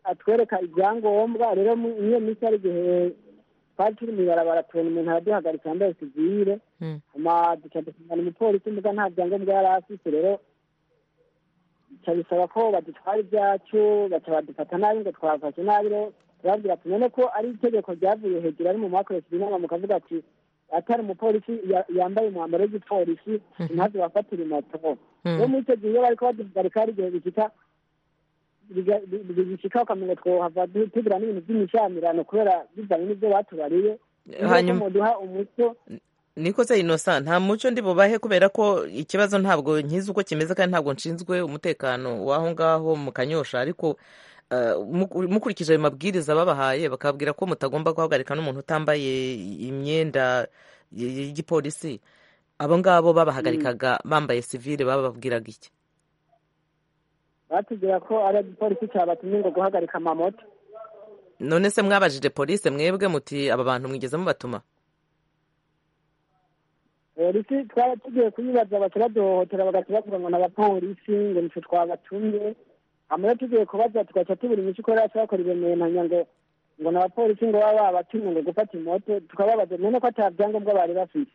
S12: atwereka ibyangombwa rero mu- iyo minsi hari igihe twari turi mu ibarabara tubona umuntu araduhagarika yambaye sivire
S1: Mm.
S12: hanyuma duca dusangana umupolisi muga nta byangombwa yari afite rero bica bisaba ko badutwara ibyacu baca badufata nabi ngo twafashe nabi rero turababwira ati none ko ari itegeko ryavuye hejuru ari mu mwakoresheje inama mukavuga ati atari umupolisi ya- yambaye umwambaro w'igipolisi ntazi wafatira imoto rero muri icyo gihe iyo bariko baduhagarika hari igihe bishika biga- bi- bi- bishika ukamenya twohava du- tugira n'ibintu by'imishamirano kubera bivanye n'ibyo batubariye
S1: Hanyuma-
S12: hanyuma duha umuco
S1: niko se innocent nta muco ndi bubahe kubera ko ikibazo ntabwo nkizi uko kimeze kandi ntabwo nshinzwe umutekano w'aho ngaho mu kanyosha ariko eh, mu- mukurikije ayo mabwiriza babahaye bakababwira ko mutagomba guhagarika n'umuntu utambaye imyenda y- y- y'igipolisi abo ngabo babahagarikaga bambaye sivile bababwiraga iki
S12: batubwira ko ari igipolisi cabatumye ngo guhagarika amamoto
S1: none se mwabajije polisi mwebwe muti aba bantu mwigeze mubatuma
S12: polisi twaba tugiye kuyibaza baca baduhohotera bagaca bavuga ngo n'abapolisi ngo nico twabatumye hama rero tugiye kubaza tugaca tubura imico uko rero bakora ibimenanya ngo ngo n'abapolisi ngo baba babatumye ngo gufata imoto tukababaza none ko ata byangombwa bari bafite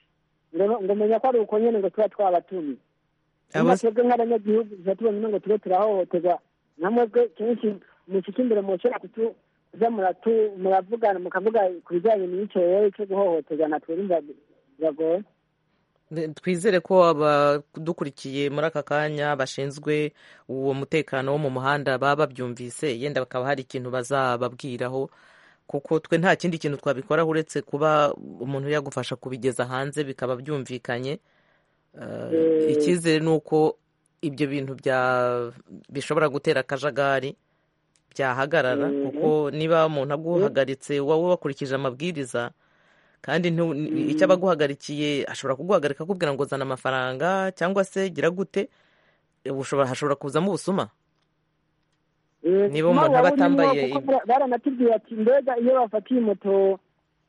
S12: ngo ngo menya ko ari uko nyene ngo tuba twabatumye nyuma twebwe nk'abanyagihugu tuba tubona ngo tube turahohoterwa nka mwebwe kenshi mushika imbere mushobora kutu kuza muratu muravugana mukavuga ku bijyanye n'ico rero co guhohoterwa natwe urumva biragoye
S1: twizere ko abadukurikiye muri aka kanya bashinzwe uwo mutekano wo mu muhanda baba babyumvise yenda bakaba hari ikintu bazababwiraho kuko twe nta kindi kintu twabikoraho uretse kuba umuntu yagufasha kubigeza hanze bikaba byumvikanye Eh,
S12: Eh.
S1: icyizere ni uko ibyo bintu bya- bishobora gutera akajagari byahagarara
S12: Mhm.
S1: kuko niba umuntu aguhagaritse wowe wakurikije amabwiriza kandi ntu- ni-
S12: Mhm.
S1: icyo aba aguhagarikiye ashobora kuguhagarika akubwira ngo zana amafaranga cyangwa se gira gute ushobora hashobora kuzamo ubusuma niba
S12: Ubusuma
S1: umuntu
S12: buba
S1: aba
S12: burimo
S1: atambaye
S12: kuko bara- baranatubwiye ati mbega iyo bafatiye moto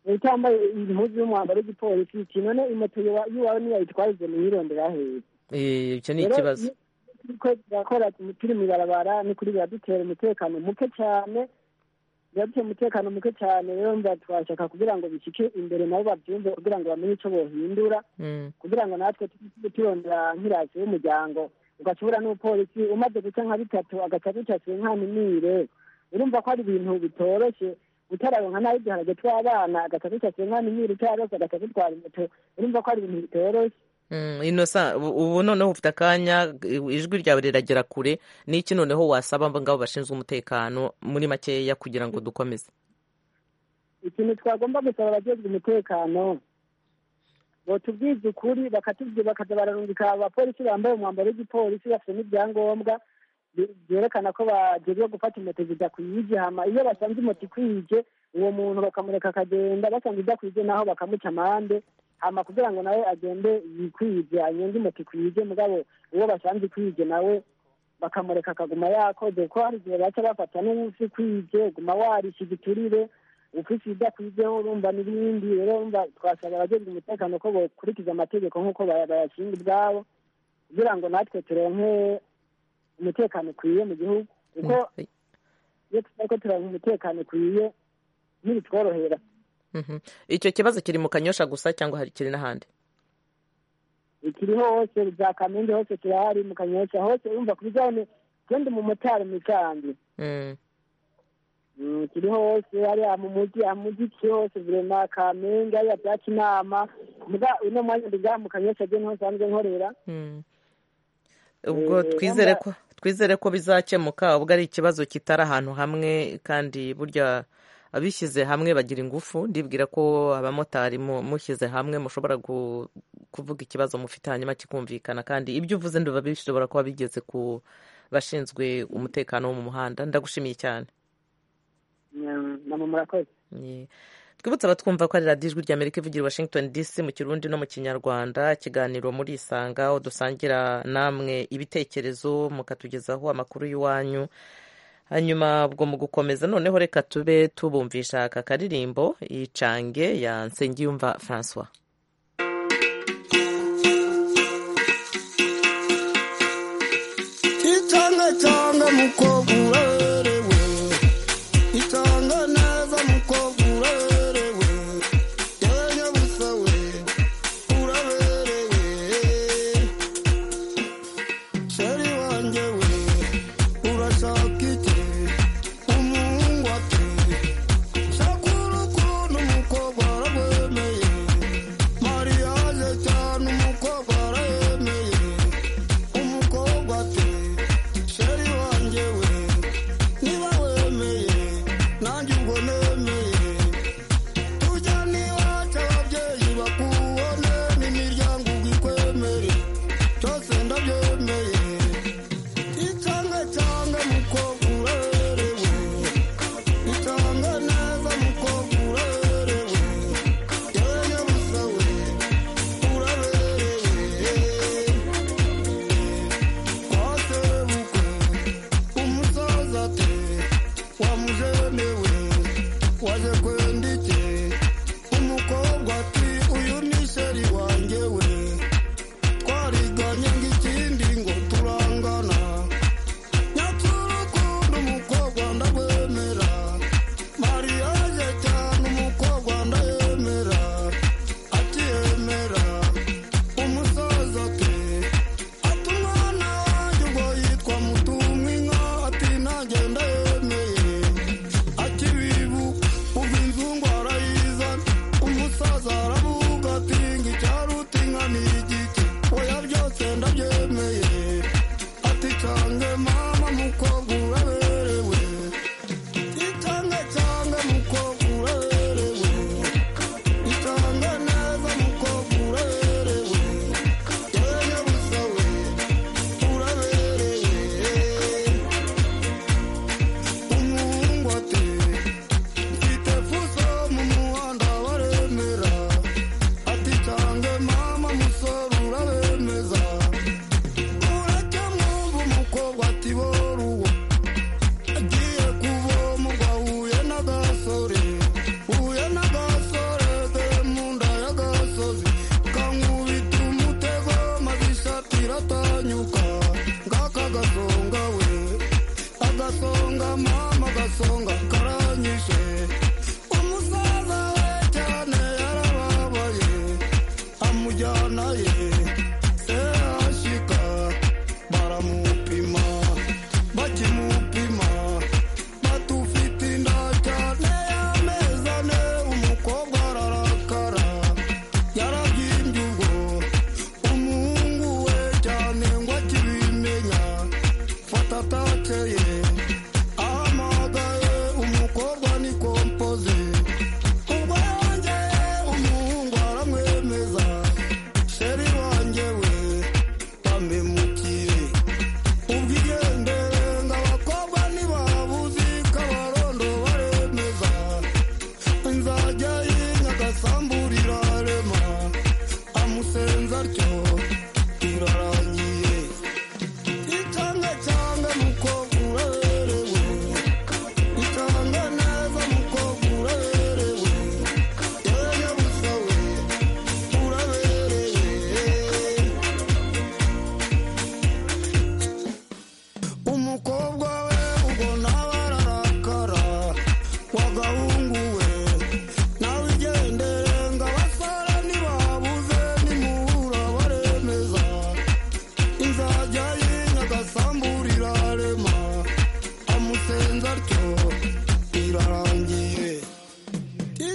S12: utambaye impuzu y'umwambaro w'igipolisi ati none imoto yiwa- y'iwawe niyayitwarize mwirondera hehe
S1: Eh, icyo ni
S12: Rero
S1: ikibazo
S12: iyo turiko turakora turi mu ibarabara n'ukuri biradutera umutekano muke cyane biradutera umutekano muke cyane rero mba twashaka kugira ngo bishike imbere nabo babyumve kugira ngo bamenye ico bohindura
S1: Mm.
S12: kugira ngo natwe tujye turondera nk'irasi y'umuryango ugashobora n'umupolisi umaze guca nka bitatu agaca ducasiwe nk'aminire urumva ko ari ibintu bitoroshye utararonka nabi igiharage tw'abana agaca ducasiwe nk'aminire utayaronse agaca dutwara imoto urumva ko ari ibintu bitoroshye
S1: Mm, Innocent ubu- ubu noneho ufite akanya ijwi ryawe riragera kure n'iki noneho wasaba ngabo bashinzwe umutekano muri makeya kugira ngo dukomeze
S12: ikintu twagomba gusaba abajejwe umutekano botubwiza ukuri bakatubwira bakaza bararungika abapolisi bambaye umwambaro w'igipolisi bafite n'ibyangombwa bye- byerekana ko bajejwe gufata moto zidakwije hama iyo basanze moto ikwije uwo muntu bakamureka akagenda basanze idakwije naho bakamuca amande hama kugira ngo nawe agende yikwije anyenge moto ikwije mugabo uwo basanze ikwije nawe bakamureka akaguma yakoze kuko hari igihe baca bafata n'uwusi kwije guma warisha igiturire ufite ibidakwirizeho urumva n'ibindi rero urumva twasaba abajejwe umutekano ko bokurikiza amategeko nk'uko baya- bayashinga ubwabo kugira ngo natwe turonke umutekano ukwiye mu gihugu kuko iyo tutari ko turonka umutekano ukwiye ntibitworohera
S1: Mhm. icyo kibazo kiri mu kanyosha gusa cyangwa hari kiri n'ahandi
S12: ikiriho hose za kamende hose kirahari mu kanyosha hose urumva ku bijyanye genda umumotari mu kandi
S1: Mm.
S12: Mm, kiriho hose hariya mu mujyi mu mujyi kiri hose virema kamenge hariya byaca inama muga uno mwanya ndiga mu kanyosha byo niho nsanzwe nkorera
S1: Mm. ubwo
S12: Eh,
S1: twizere
S12: wenda-
S1: ko twizere ko bizakemuka ubwo ari ikibazo kitari ahantu hamwe kandi burya abishyize hamwe bagira ingufu ndibwira ko abamotari mu- mushyize hamwe mushobora gu- kuvuga ikibazo mufite hanyuma kikumvikana kandi ibyo uvuze nduba bishobora kuba bigeze ku bashinzwe umutekano wo mu muhanda ndagushimiye cyane
S12: Mm, mama murakoze
S1: Ye. twibutse abatwumva ko ari radiyo ijwi ry'amerika ivugira i washington dc mu kirundi no mu kinyarwanda ikiganiro muri isanga aho dusangira namwe ibitekerezo mukatugezaho amakuru y'iwanyu hanyuma ubwo mu gukomeza noneho reka tube tubumvisha aka karirimbo icange ya nsengiyumva francois
S13: Itonga tonga mukobwa urerewe Itonga neza mukobwa urerewe Yenya busawe uraberewe Sheri wanje we urashaka iki Umuhungu ati Shakuru kuntu mukobwa aragwemeye Mariage cyane umukobwa arayemeye umukobwa ati sheri wanjye we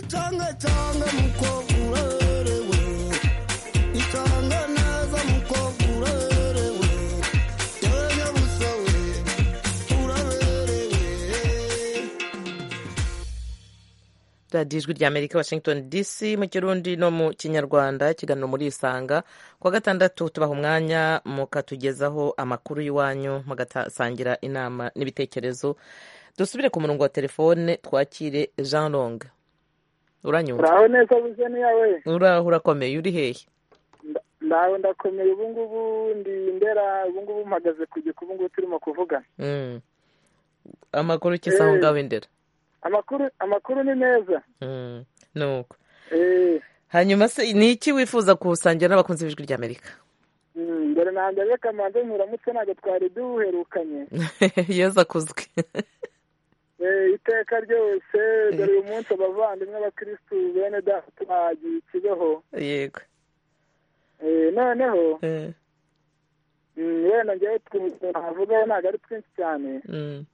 S6: Tanga tanga mukogurerewe Itanga naza mukogurerewe Yanya busawe uraberewe
S1: radiyo ijwi rya amerika washington dc mu kirundi no mu kinyarwanda ikiganiro murisanga kuwa gatandatu tubaha umwanya mukatugezaho amakuru y'iwanyu mugasangira inama n'ibitekerezo dusubire ku murongo wa telefone twakire jean long uranyumva
S14: uraho neza buzene yawe
S1: uraho urakomeye uri hehe
S14: ndawe ndakomeye ubu ngubu ndi ndera ubu ngubu mpagaze ku giku ubu ngubu turimo kuvugana
S1: Mm. amakuru ukisa aho ngaho indera
S14: amakuru amakuru ni meza
S1: Mm. nuko
S14: Eh,
S1: hanyuma se ni iki wifuza kusangira n'abakunzi b'ijwi rya amerika
S14: mm, mbere na mbere kamanzi nturamutse ntabwo twari duherukanye
S1: yeza akuzwe
S14: Eh, iteka ryose dore uyu munsi abavandimwe abakirisitu bene data turagiye ikibeho
S1: yego
S14: Eh, noneho
S1: Eh.
S14: mm, wenda ngewe twumva navugaho ntabwo ari twinshi cyane
S1: Mm.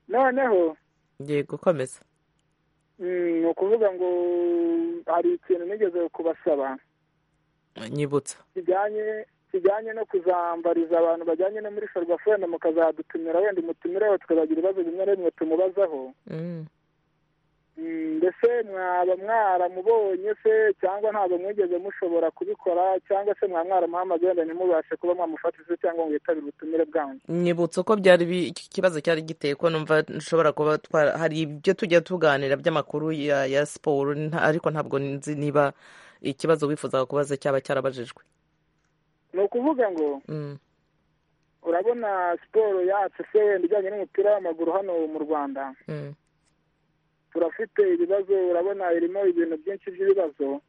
S14: noneho
S1: yego komeza
S14: mm, ni ukuvuga ngo hari ikintu nigeze kubasaba
S1: nyibutsa
S14: kijyanye kijyanye no kuzambariza abantu bajyanye no muri ferwafone mukazadutumira wenda umutumireho tukazagira ibibazo bimwe na bimwe tumubazaho
S1: Mm.
S14: Mm, mbese mwaba mwaramubonye se cyangwa ntabwo mwigeze mushobora kubikora cyangwa se mwaba mwaramuhamagaye wenda ntimubashe kuba mwamufatiza cyangwa ngo yitabire ubutumire bwanyu
S1: nyibutsa uko byari bi- iki kibazo cyari giteye ko numva nshobora kuba twara hari ibyo tujya tuganira by'amakuru ya ya siporo nta- ariko ntabwo nzi niba ikibazo wifuzaga kubaza cyaba cyarabajijwe
S14: ni ukuvuga ngo
S1: Mm.
S14: urabona siporo yacu se wenda ijyanye n'umupira w'amaguru hano mu rwanda
S1: Mm.
S14: turafite ibibazo urabona irimo ibintu byinshi by'ibibazo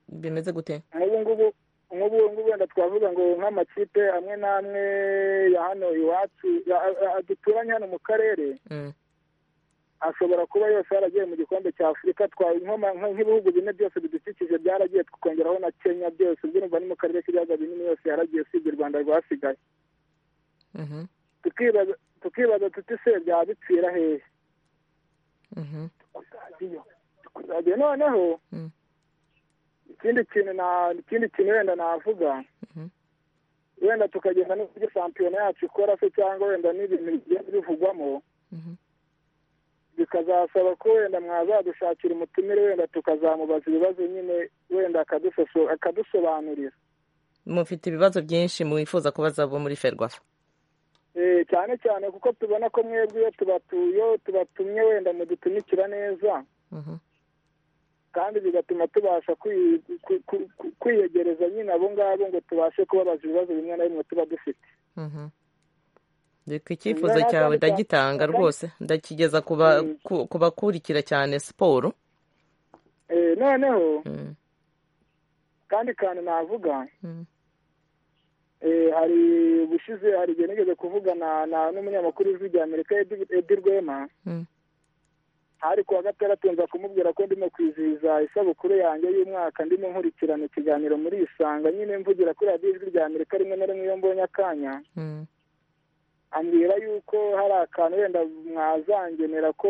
S1: bimeze gute
S14: nk'ubu ngubu nk'ubu ngubu wenda twavuga ngo nk'amakipe amwe n'amwe ya hano iwacu ya- a- a- duturanye hano mu karere
S1: Mm.
S14: ashobora kuba yose yaragiye mu gikombe cya afurika twa- nk'ama- nk- nk'ibihugu bine byose bidukikije byaragiye tukongeraho na kenya byose byumva ni mu karere k'ibiyaga binini yose yaragiye usibye u rwanda rwasigaye
S1: Mhm.
S14: tukibaza tukibaza tuti se byaba bipfira hehe
S1: Mhm.
S14: kuzajya noneho ikindi kintu na- ikindi kintu wenda navuga
S1: Mhm.
S14: wenda tukagenda n'uburyo shampiyona yacu ikora se cyangwa wenda n'ibintu bigenda bivugwamo
S1: Mhm.
S14: bikazasaba ko wenda mwazadushakira umutumire wenda tukazamubaza ibibazo nyine wenda akadusoso- akadusobanurira
S1: mufite ibibazo byinshi mwifuza kubaza abo muri ferwafa
S14: Eh, cyane cyane kuko tubona ko mwebwe iyo tubatuye tubatumye wenda mudutumikira neza
S1: Mhm.
S14: kandi bigatuma tubasha kwi- ku- ku- ku- kwiyegereza nyine abo ngabo ngo tubashe kubabaza ibibazo bimwe na bimwe tuba dufite
S1: Mhm. reka icyifuzo
S14: Ngira
S1: cyawe
S14: kandi cya-
S1: ndagitanga
S14: kandi-
S1: rwose ndakigeza ku ba- ku- ku bakurikira cyane siporo
S14: Eh, noneho
S1: Mm.
S14: kandi kantu navuga
S1: Mm.
S14: eh, hari ubushize hari igihe nigeze kuvugana na- n'umunyamakuru w'ijwi rya amerika Edi- edi rwema
S1: Mm.
S14: hari kuwa gatandatu nza kumubwira ko ndimo kwizihiza isabukuru yanjye y'umwaka ndimo nkurikirana ikiganiro muri isanga nyine mvugira kuri radiyo ijwi rya amerika rimwe na rimwe iyo mbonye akanya
S1: Mm.
S14: ambwira yuko hari akantu wenda mwazangenera ko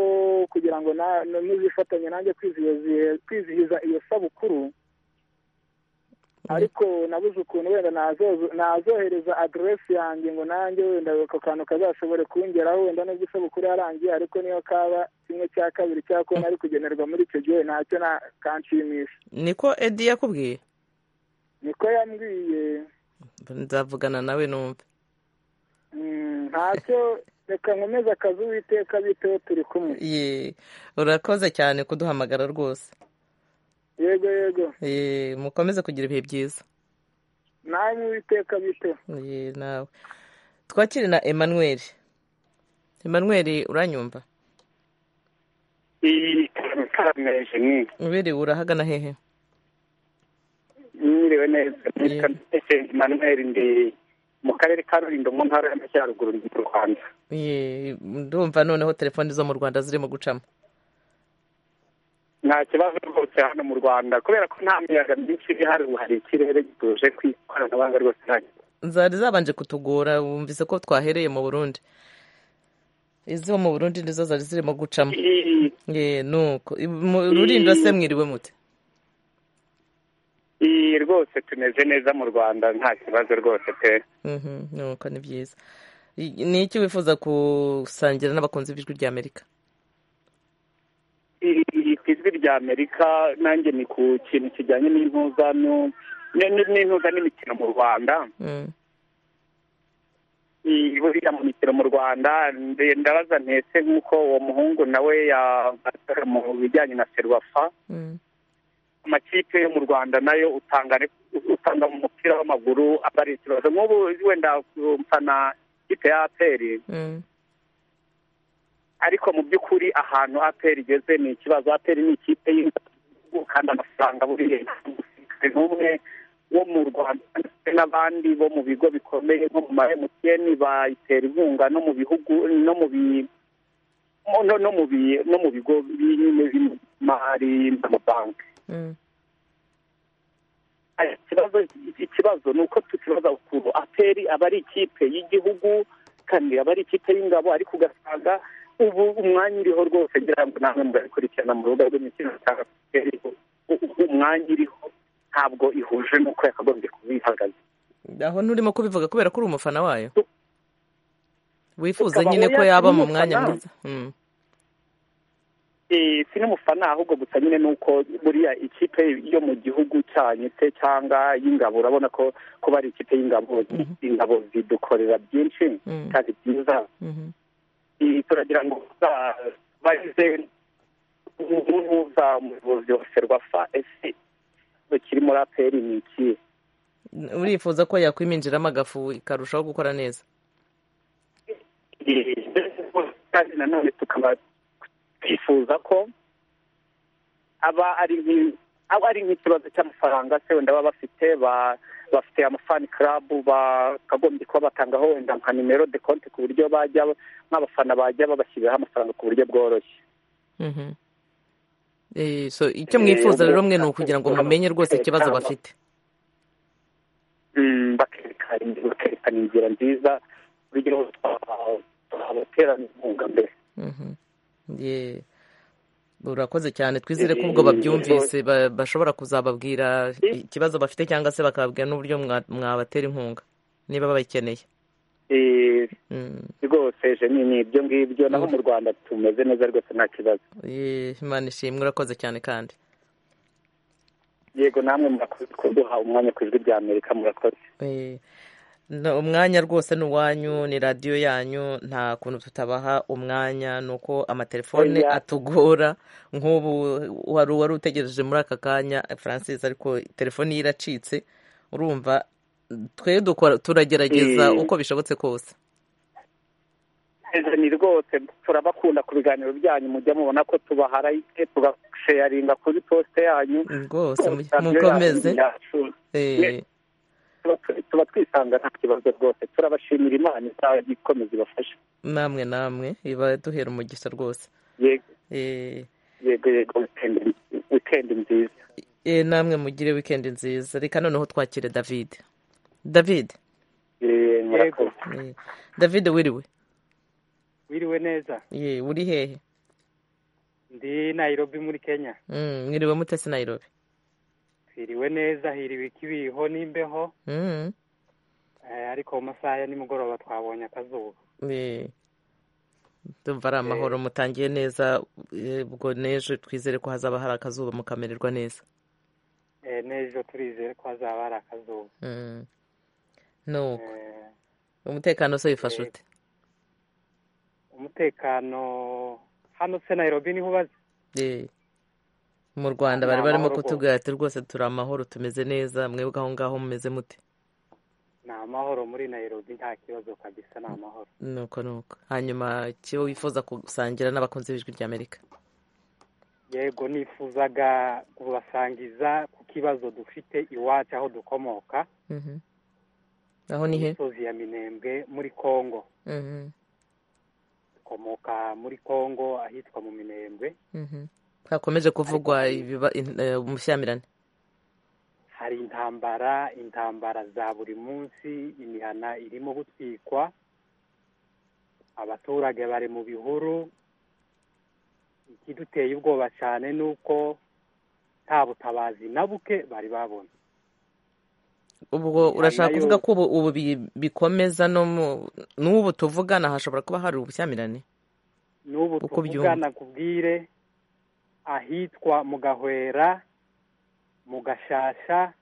S14: kugira ngo na- na- muzifatanye nanjye kwizihiza- kwizihiza iyo sabukuru ariko nabuze ukuntu wenda nazo- nazohereza aderesi yanjye ngo nanjye wenda ako kantu kazashobore kungeraho wenda nubwo isabukuru yarangiye ariko niyo kaba kimwe cya kabiri cyangwa ko nari kugenerwa muri icyo gihe ntacyo na kanshimisha
S1: niko edi yakubwiye
S14: niko yambwiye
S1: nzavugana nawe numve
S14: Mm, ntacyo reka nkomeze akazi uwiteka biteho turi kumwe
S1: Ye, urakoze cyane kuduhamagara rwose
S14: yego yego
S1: Ye, mukomeze kugira ibihe byiza
S14: namwe uwiteka biteho
S1: Ye, nawe twakire na emmanuel emmanuel uranyumva
S15: ntarameraje mwe
S1: uberewe urahagana hehe
S15: mwiriwe neza nitwa mbese manuel ndi mu karere ka rulindo mu ntara y'amajyaruguru mu rwanda
S1: Ye, ndumva noneho telefoni zo mu rwanda zirimo gucamo
S15: nta kibazo rwose hano mu rwanda kubera ko nta miyaga myinshi iri hano ubu hari ikirere gituje ku ikoranabuhanga rwose nta
S1: zari zabanje kutugora wumvise ko twahereye mu burundi izo mu burundi nizo zari zirimo gucamo
S15: Eh,
S1: ye nuko mu rurindo se mwiriwe mute
S15: iyi rwose tumeze neza mu rwanda nta kibazo rwose pe
S1: Mhm, nuko ni byiza I- ni iki wifuza gusangira n'abakunzi b'ijwi rya amerika
S15: Iri ku ijwi rya amerika nanjye ni ku kintu kijyanye n'intuzano n'intuza n'imikino mu rwanda
S1: Mm.
S15: Iyi buriya mu mikino mu rwanda nde- ndabaza ntese nk'uko uwo muhungu nawe yabaga mu bijyanye na serwafa
S1: Mm.
S15: amakipe yo mu rwanda nayo utangane utanga mu mupira w'amaguru aba ari ikibazo nk'ubu wenda mfana ikipe ya aperi
S1: Mm.
S15: ariko mu by'ukuri ahantu aperi igeze ni ikibazo aperi ni ikipe y'igihugu kandi amafaranga buriya ni umwe wo mu rwanda ndetse n'abandi bo mu bigo bikomeye nko mu ma emutiyeni bayitera inkunga no mu bihugu no mu bi mo- no no mu bi no mu bigo binyine by'imari n'amabanki
S1: Mm.
S15: Aya, ikibazo ikibazo ni uko tukibaza ukuntu aperi aba ari ikipe y'igihugu kandi aba ari ikipe y'ingabo ariko ugasanga ubu umwanya iriho rwose ngira ngo namwe mugakurikirana mu rubuga rw'imikino usanga aperi u- u- umwanya iriho ntabwo ihuje n'uko yakagombye kuba ihagaze
S1: aho nturimo kubivuga kubera ko uri umufana wayo wifuza
S15: Tukaba
S1: nyine ko
S15: oya,
S1: yaba mu
S15: n'umufana.
S1: mwanya mwiza Mm.
S15: Eh, si n'umufana ahubwo gusa nyine ni uko buriya ikipe yo mu gihugu cyanyu se cyangwa y'ingabo urabona ko kuba ari ikipe y'ingabo ingabo zidukorera byinshi
S1: Mhm.
S15: kandi byiza
S1: Mhm.
S15: Eh, turagira ngo za- bagize umuhuza umuyobozi wa ferwafa ese ikibazo kiri muri aperi ni ikihe
S1: urifuza ko yakwiminjiramo agafu ikarushaho gukora neza
S15: kandi nanone tukaba twifuza ko aba ari nk'i- aba ari nk'ikibazo cy'amafaranga se wenda baba bafite ba- bafite amafani karabu bakagombye kuba batangaho wenda nka nimero de konti ku buryo bajya nk'abafana bajya babashyiriraho amafaranga ku buryo bworoshye
S1: Mhm. Eh, so icyo
S15: Eh,
S1: mwifuza rero
S15: ubwo-
S1: mwe ni ukugira ngo mumenye rwose ikibazo bafite
S15: Mm, bakerekana in- bakerekana inzira nziza urugero twa- twabaterana inkunga mbere
S1: Mhm. Ye. urakoze cyane twizere ko ubwo babyumvise ba- bashobora kuzababwira ikibazo bafite cyangwa se bakababwira n'uburyo mwa- mwabatera inkunga niba bayikeneye
S15: Eh,
S1: Mm.
S15: rwose je ni ni ibyo ngibyo naho mu rwanda tumeze neza rwose nta kibazo
S1: Ye, imana ishimwe urakoze cyane kandi
S15: yego namwe murakoze kuduha umwanya ku ijwi rya amerika murakoze
S1: Eh, no- umwanya rwose ni uwanyu ni radiyo yanyu nta kuntu tutabaha umwanya ni uko amatelefone
S15: Oya.
S1: atugora nk'ubu wari wari utegereje muri aka kanya francis ariko telefone ye iracitse urumva twe dukora turagerageza
S15: Eh.
S1: uko bishobotse kose
S15: Ese ni rwose turabakunda ku biganiro byanyu mujya mubona ko tubaharayike tugasheyaringa kuri posite yanyu
S1: rwose mu-
S15: Radiyo
S1: muko
S15: yanyu
S1: meze
S15: yacu.
S1: Eh,
S15: Tuba- tuba twisanga nta kibazo rwose turabashimira imana izajya ikomeza ibafashe
S1: namwe namwe iba duhera umugisha rwose
S15: yego
S1: Eh,
S15: yego yego wikendi- wikendi nziza
S1: eh, namwe mugire wikendi nziza reka noneho twakire david david
S15: Eh, murakoze
S1: Eh, david wiriwe
S16: wiriwe neza
S1: ye uri hehe
S16: ndi Nairobi muri Kenya
S1: Mm, mwiriwe mutesi nairobi
S16: twiriwe neza hiriwe ikibiho n'imbeho
S1: Mm,
S16: eh, ariko mu masaha ya nimugoroba twabonye akazuba
S1: eh, ndumva ari amahoro mutangiye neza eh, ubwo n'ejo twizere ko hazaba hari akazuba mukamererwa neza
S16: Eh, n'ejo turizere ko hazaba hari akazuba
S1: Mm, nuko
S16: Eh,
S1: umutekano se wifashe
S16: eh,
S1: ute
S16: umutekano hano se Nairobi niho ubaze
S1: Eh, mu rwanda
S16: Ni
S1: bari barimo
S16: amahoro
S1: kutubwira ati rwose turi amahoro tumeze neza mwebwe aho ngaho mumeze mute
S16: ni amahoro muri Nairobi nta kibazo kabisa ni amahoro
S1: nuko nuko hanyuma icyo wifuza gusangira n'abakunzi b'ijwi rya amerika
S16: yego nifuzaga kubasangiza ku kibazo dufite iwacu aho dukomoka
S1: Mhm. aho ni he
S16: imisozi ya Minembwe muri Kongo
S1: Mhm,
S16: dukomoka muri Kongo ahitwa mu Minembwe
S1: mhm. hakomeje kuvugwa
S16: hari-
S1: ibiba- in- eh, ubushyamirane
S16: hari intambara intambara za buri munsi imihana irimo gutwikwa abaturage bari mu bihuru ikiduteye ubwoba cyane ni uko nta butabazi na buke bari babona
S1: ubwo urashaka
S16: nayo-
S1: kuvuga ko ubu ubu bi- bikomeza no mu n'ubu tuvugana hashobora kuba hari ubushyamirane
S16: n'ubu
S1: Uko
S16: tuvuga
S1: byumva.
S16: nakubwire ahitwa mu gahwera mu gashasha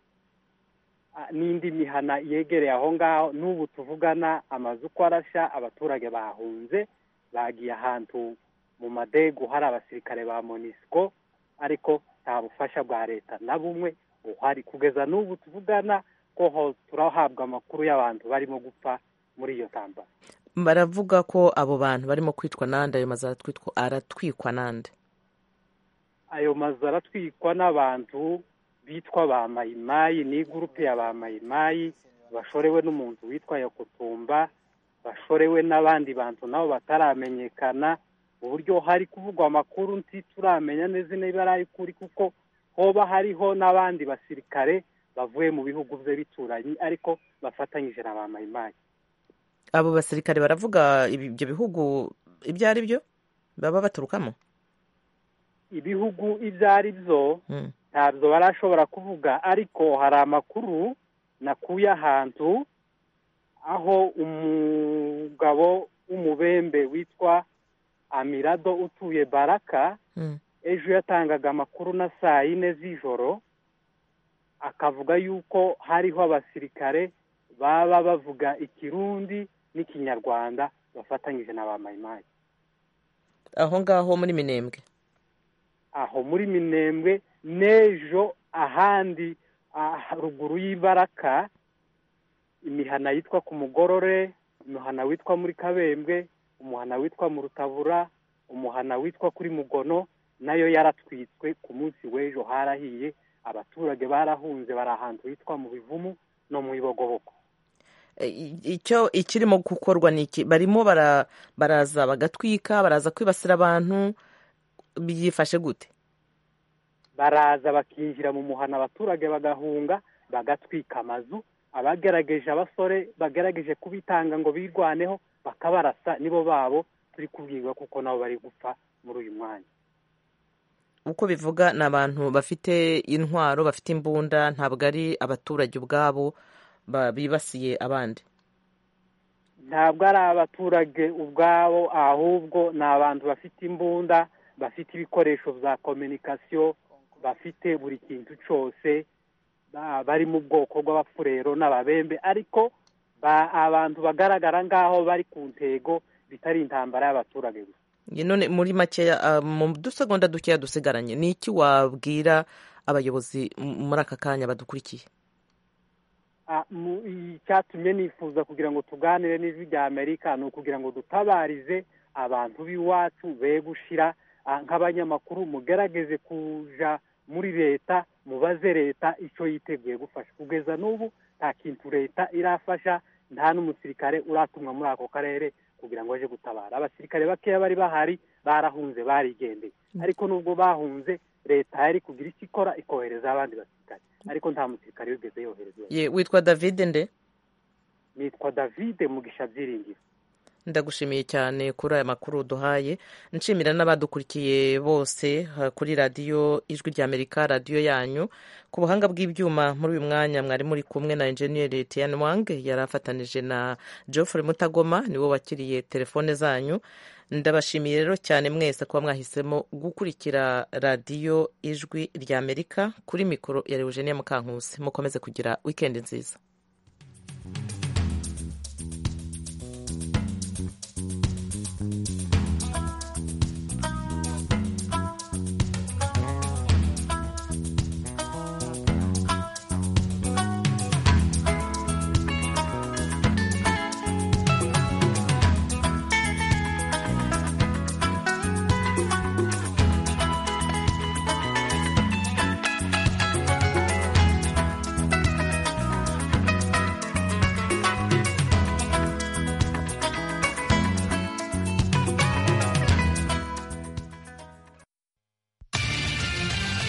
S16: ah, n'indi mihana yegereye aho ngaho n'ubu tuvugana amazu uko arashya abaturage bahunze bagiye ahantu mu madegu hari abasirikare ba monisco ariko nta bufasha bwa leta na bumwe buhari kugeza n'ubu tuvugana ko ho turahabwa amakuru y'abantu barimo gupfa muri iyo ntambara
S1: baravuga ko abo bantu barimo kwitwa nande ayo mazu aratwitwa- aratwikwa nande
S16: ayo mazu aratwikwa n'abantu bitwa ba mayimayi ni gurupe ya ba mayimayi bashorewe n'umuntu witwa yakutumba bashorewe n'abandi bantu nabo bataramenyekana uburyo hari kuvugwa amakuru ntituramenya neza niba ari ay'ukuri kuko hoba hariho n'abandi basirikare bavuye mu bihugu bye bituranyi ariko bafatanyije na ba mayimayi
S1: abo basirikare baravuga ibi- ibyo bihugu ibyo ari byo baba baturukamo
S16: ibihugu ibyo ari byo
S1: Mm.
S16: ntabwo barashobora kuvuga ariko hari amakuru nakuye ahantu aho umugabo w'umubembe witwa amirado utuye baraka
S1: Mm.
S16: ejo yatangaga amakuru na saa yine z'ijoro akavuga yuko hariho abasirikare baba bavuga ikirundi n'ikinyarwanda bafatanyije na ba mayimayi
S1: aho ngaho muri minembwe
S16: aho muri minembwe n'ejo ahandi ah, ruguru y'ibaraka imihana yitwa ku mugorore umuhana witwa muri kabembwe umuhana witwa mu rutabura umuhana witwa kuri mugono nayo yaratwitswe ku munsi w'ejo harahiye abaturage barahunze bari ahantu hitwa mu bivumu no mu ibogobogo
S1: E, i- icyo ikirimo gukorwa ni iki barimo bara- baraza bagatwika baraza kwibasira abantu byifashe gute
S16: baraza bakinjira mu muhana abaturage bagahunga bagatwika amazu abagerageje abasore bagerageje kubitanga ngo birwaneho bakabarasa nibo babo turi kubwirwa kuko nabo bari gupfa muri uyu mwanya
S1: uko bivuga ni abantu bafite intwaro bafite imbunda ntabwo ari abaturage ubwabo ba- bibasiye abandi
S16: ntabwo ari abaturage ubwabo ahubwo ni abantu bafite imbunda bafite ibikoresho bya kominikasiyo bafite buri kintu cyose ba- bari mu bwoko bw'abafurero n'ababembe ariko ba- abantu bagaragara ngaho bari ku ntego bitari intambara y'abaturage gusa
S1: Nge none muri makeya ah, mu dusegonda dukeya dusigaranye ni iki wabwira abayobozi m- muri aka kanya badukurikiye
S16: Ah, mu- icyatumye nifuza kugira ngo tuganire n'ijwi rya amerika ni ukugira ngo dutabarize abantu b'iwacu be gushira ah, nk'abanyamakuru mugerageze kuja muri leta mubaze leta icyo yiteguye gufasha kugeza n'ubu nta kintu leta irafasha nta n'umusirikare uratumwa muri ako karere kugira ngo aje gutabara abasirikare bakeya bari bahari barahunze barigendeye ariko nubwo bahunze leta yari kugira icyo ikora ikohereza abandi basirikare ariko nta musirikare wigeze yoherezwa
S1: Ye, witwa david nde
S16: nitwa davide mugisha byiringiro
S1: ndagushimiye cyane kuri aya makuru duhaye nshimira n'abadukurikiye bose ha, kuri radiyo ijwi rya amerika radiyo yanyu ku buhanga bw'ibyuma muri uyu mwanya mwari muri kumwe na enjeniyeri tian wang yari afatanije na geoffrey mutagoma niwe wakiriye telefone zanyu ndabashimiye rero cyane mwese kuba mwahisemo gukurikira radiyo ijwi rya amerika kuri mikoro ya rewugeniya mukankusi mukomeze kugira wikendi nziza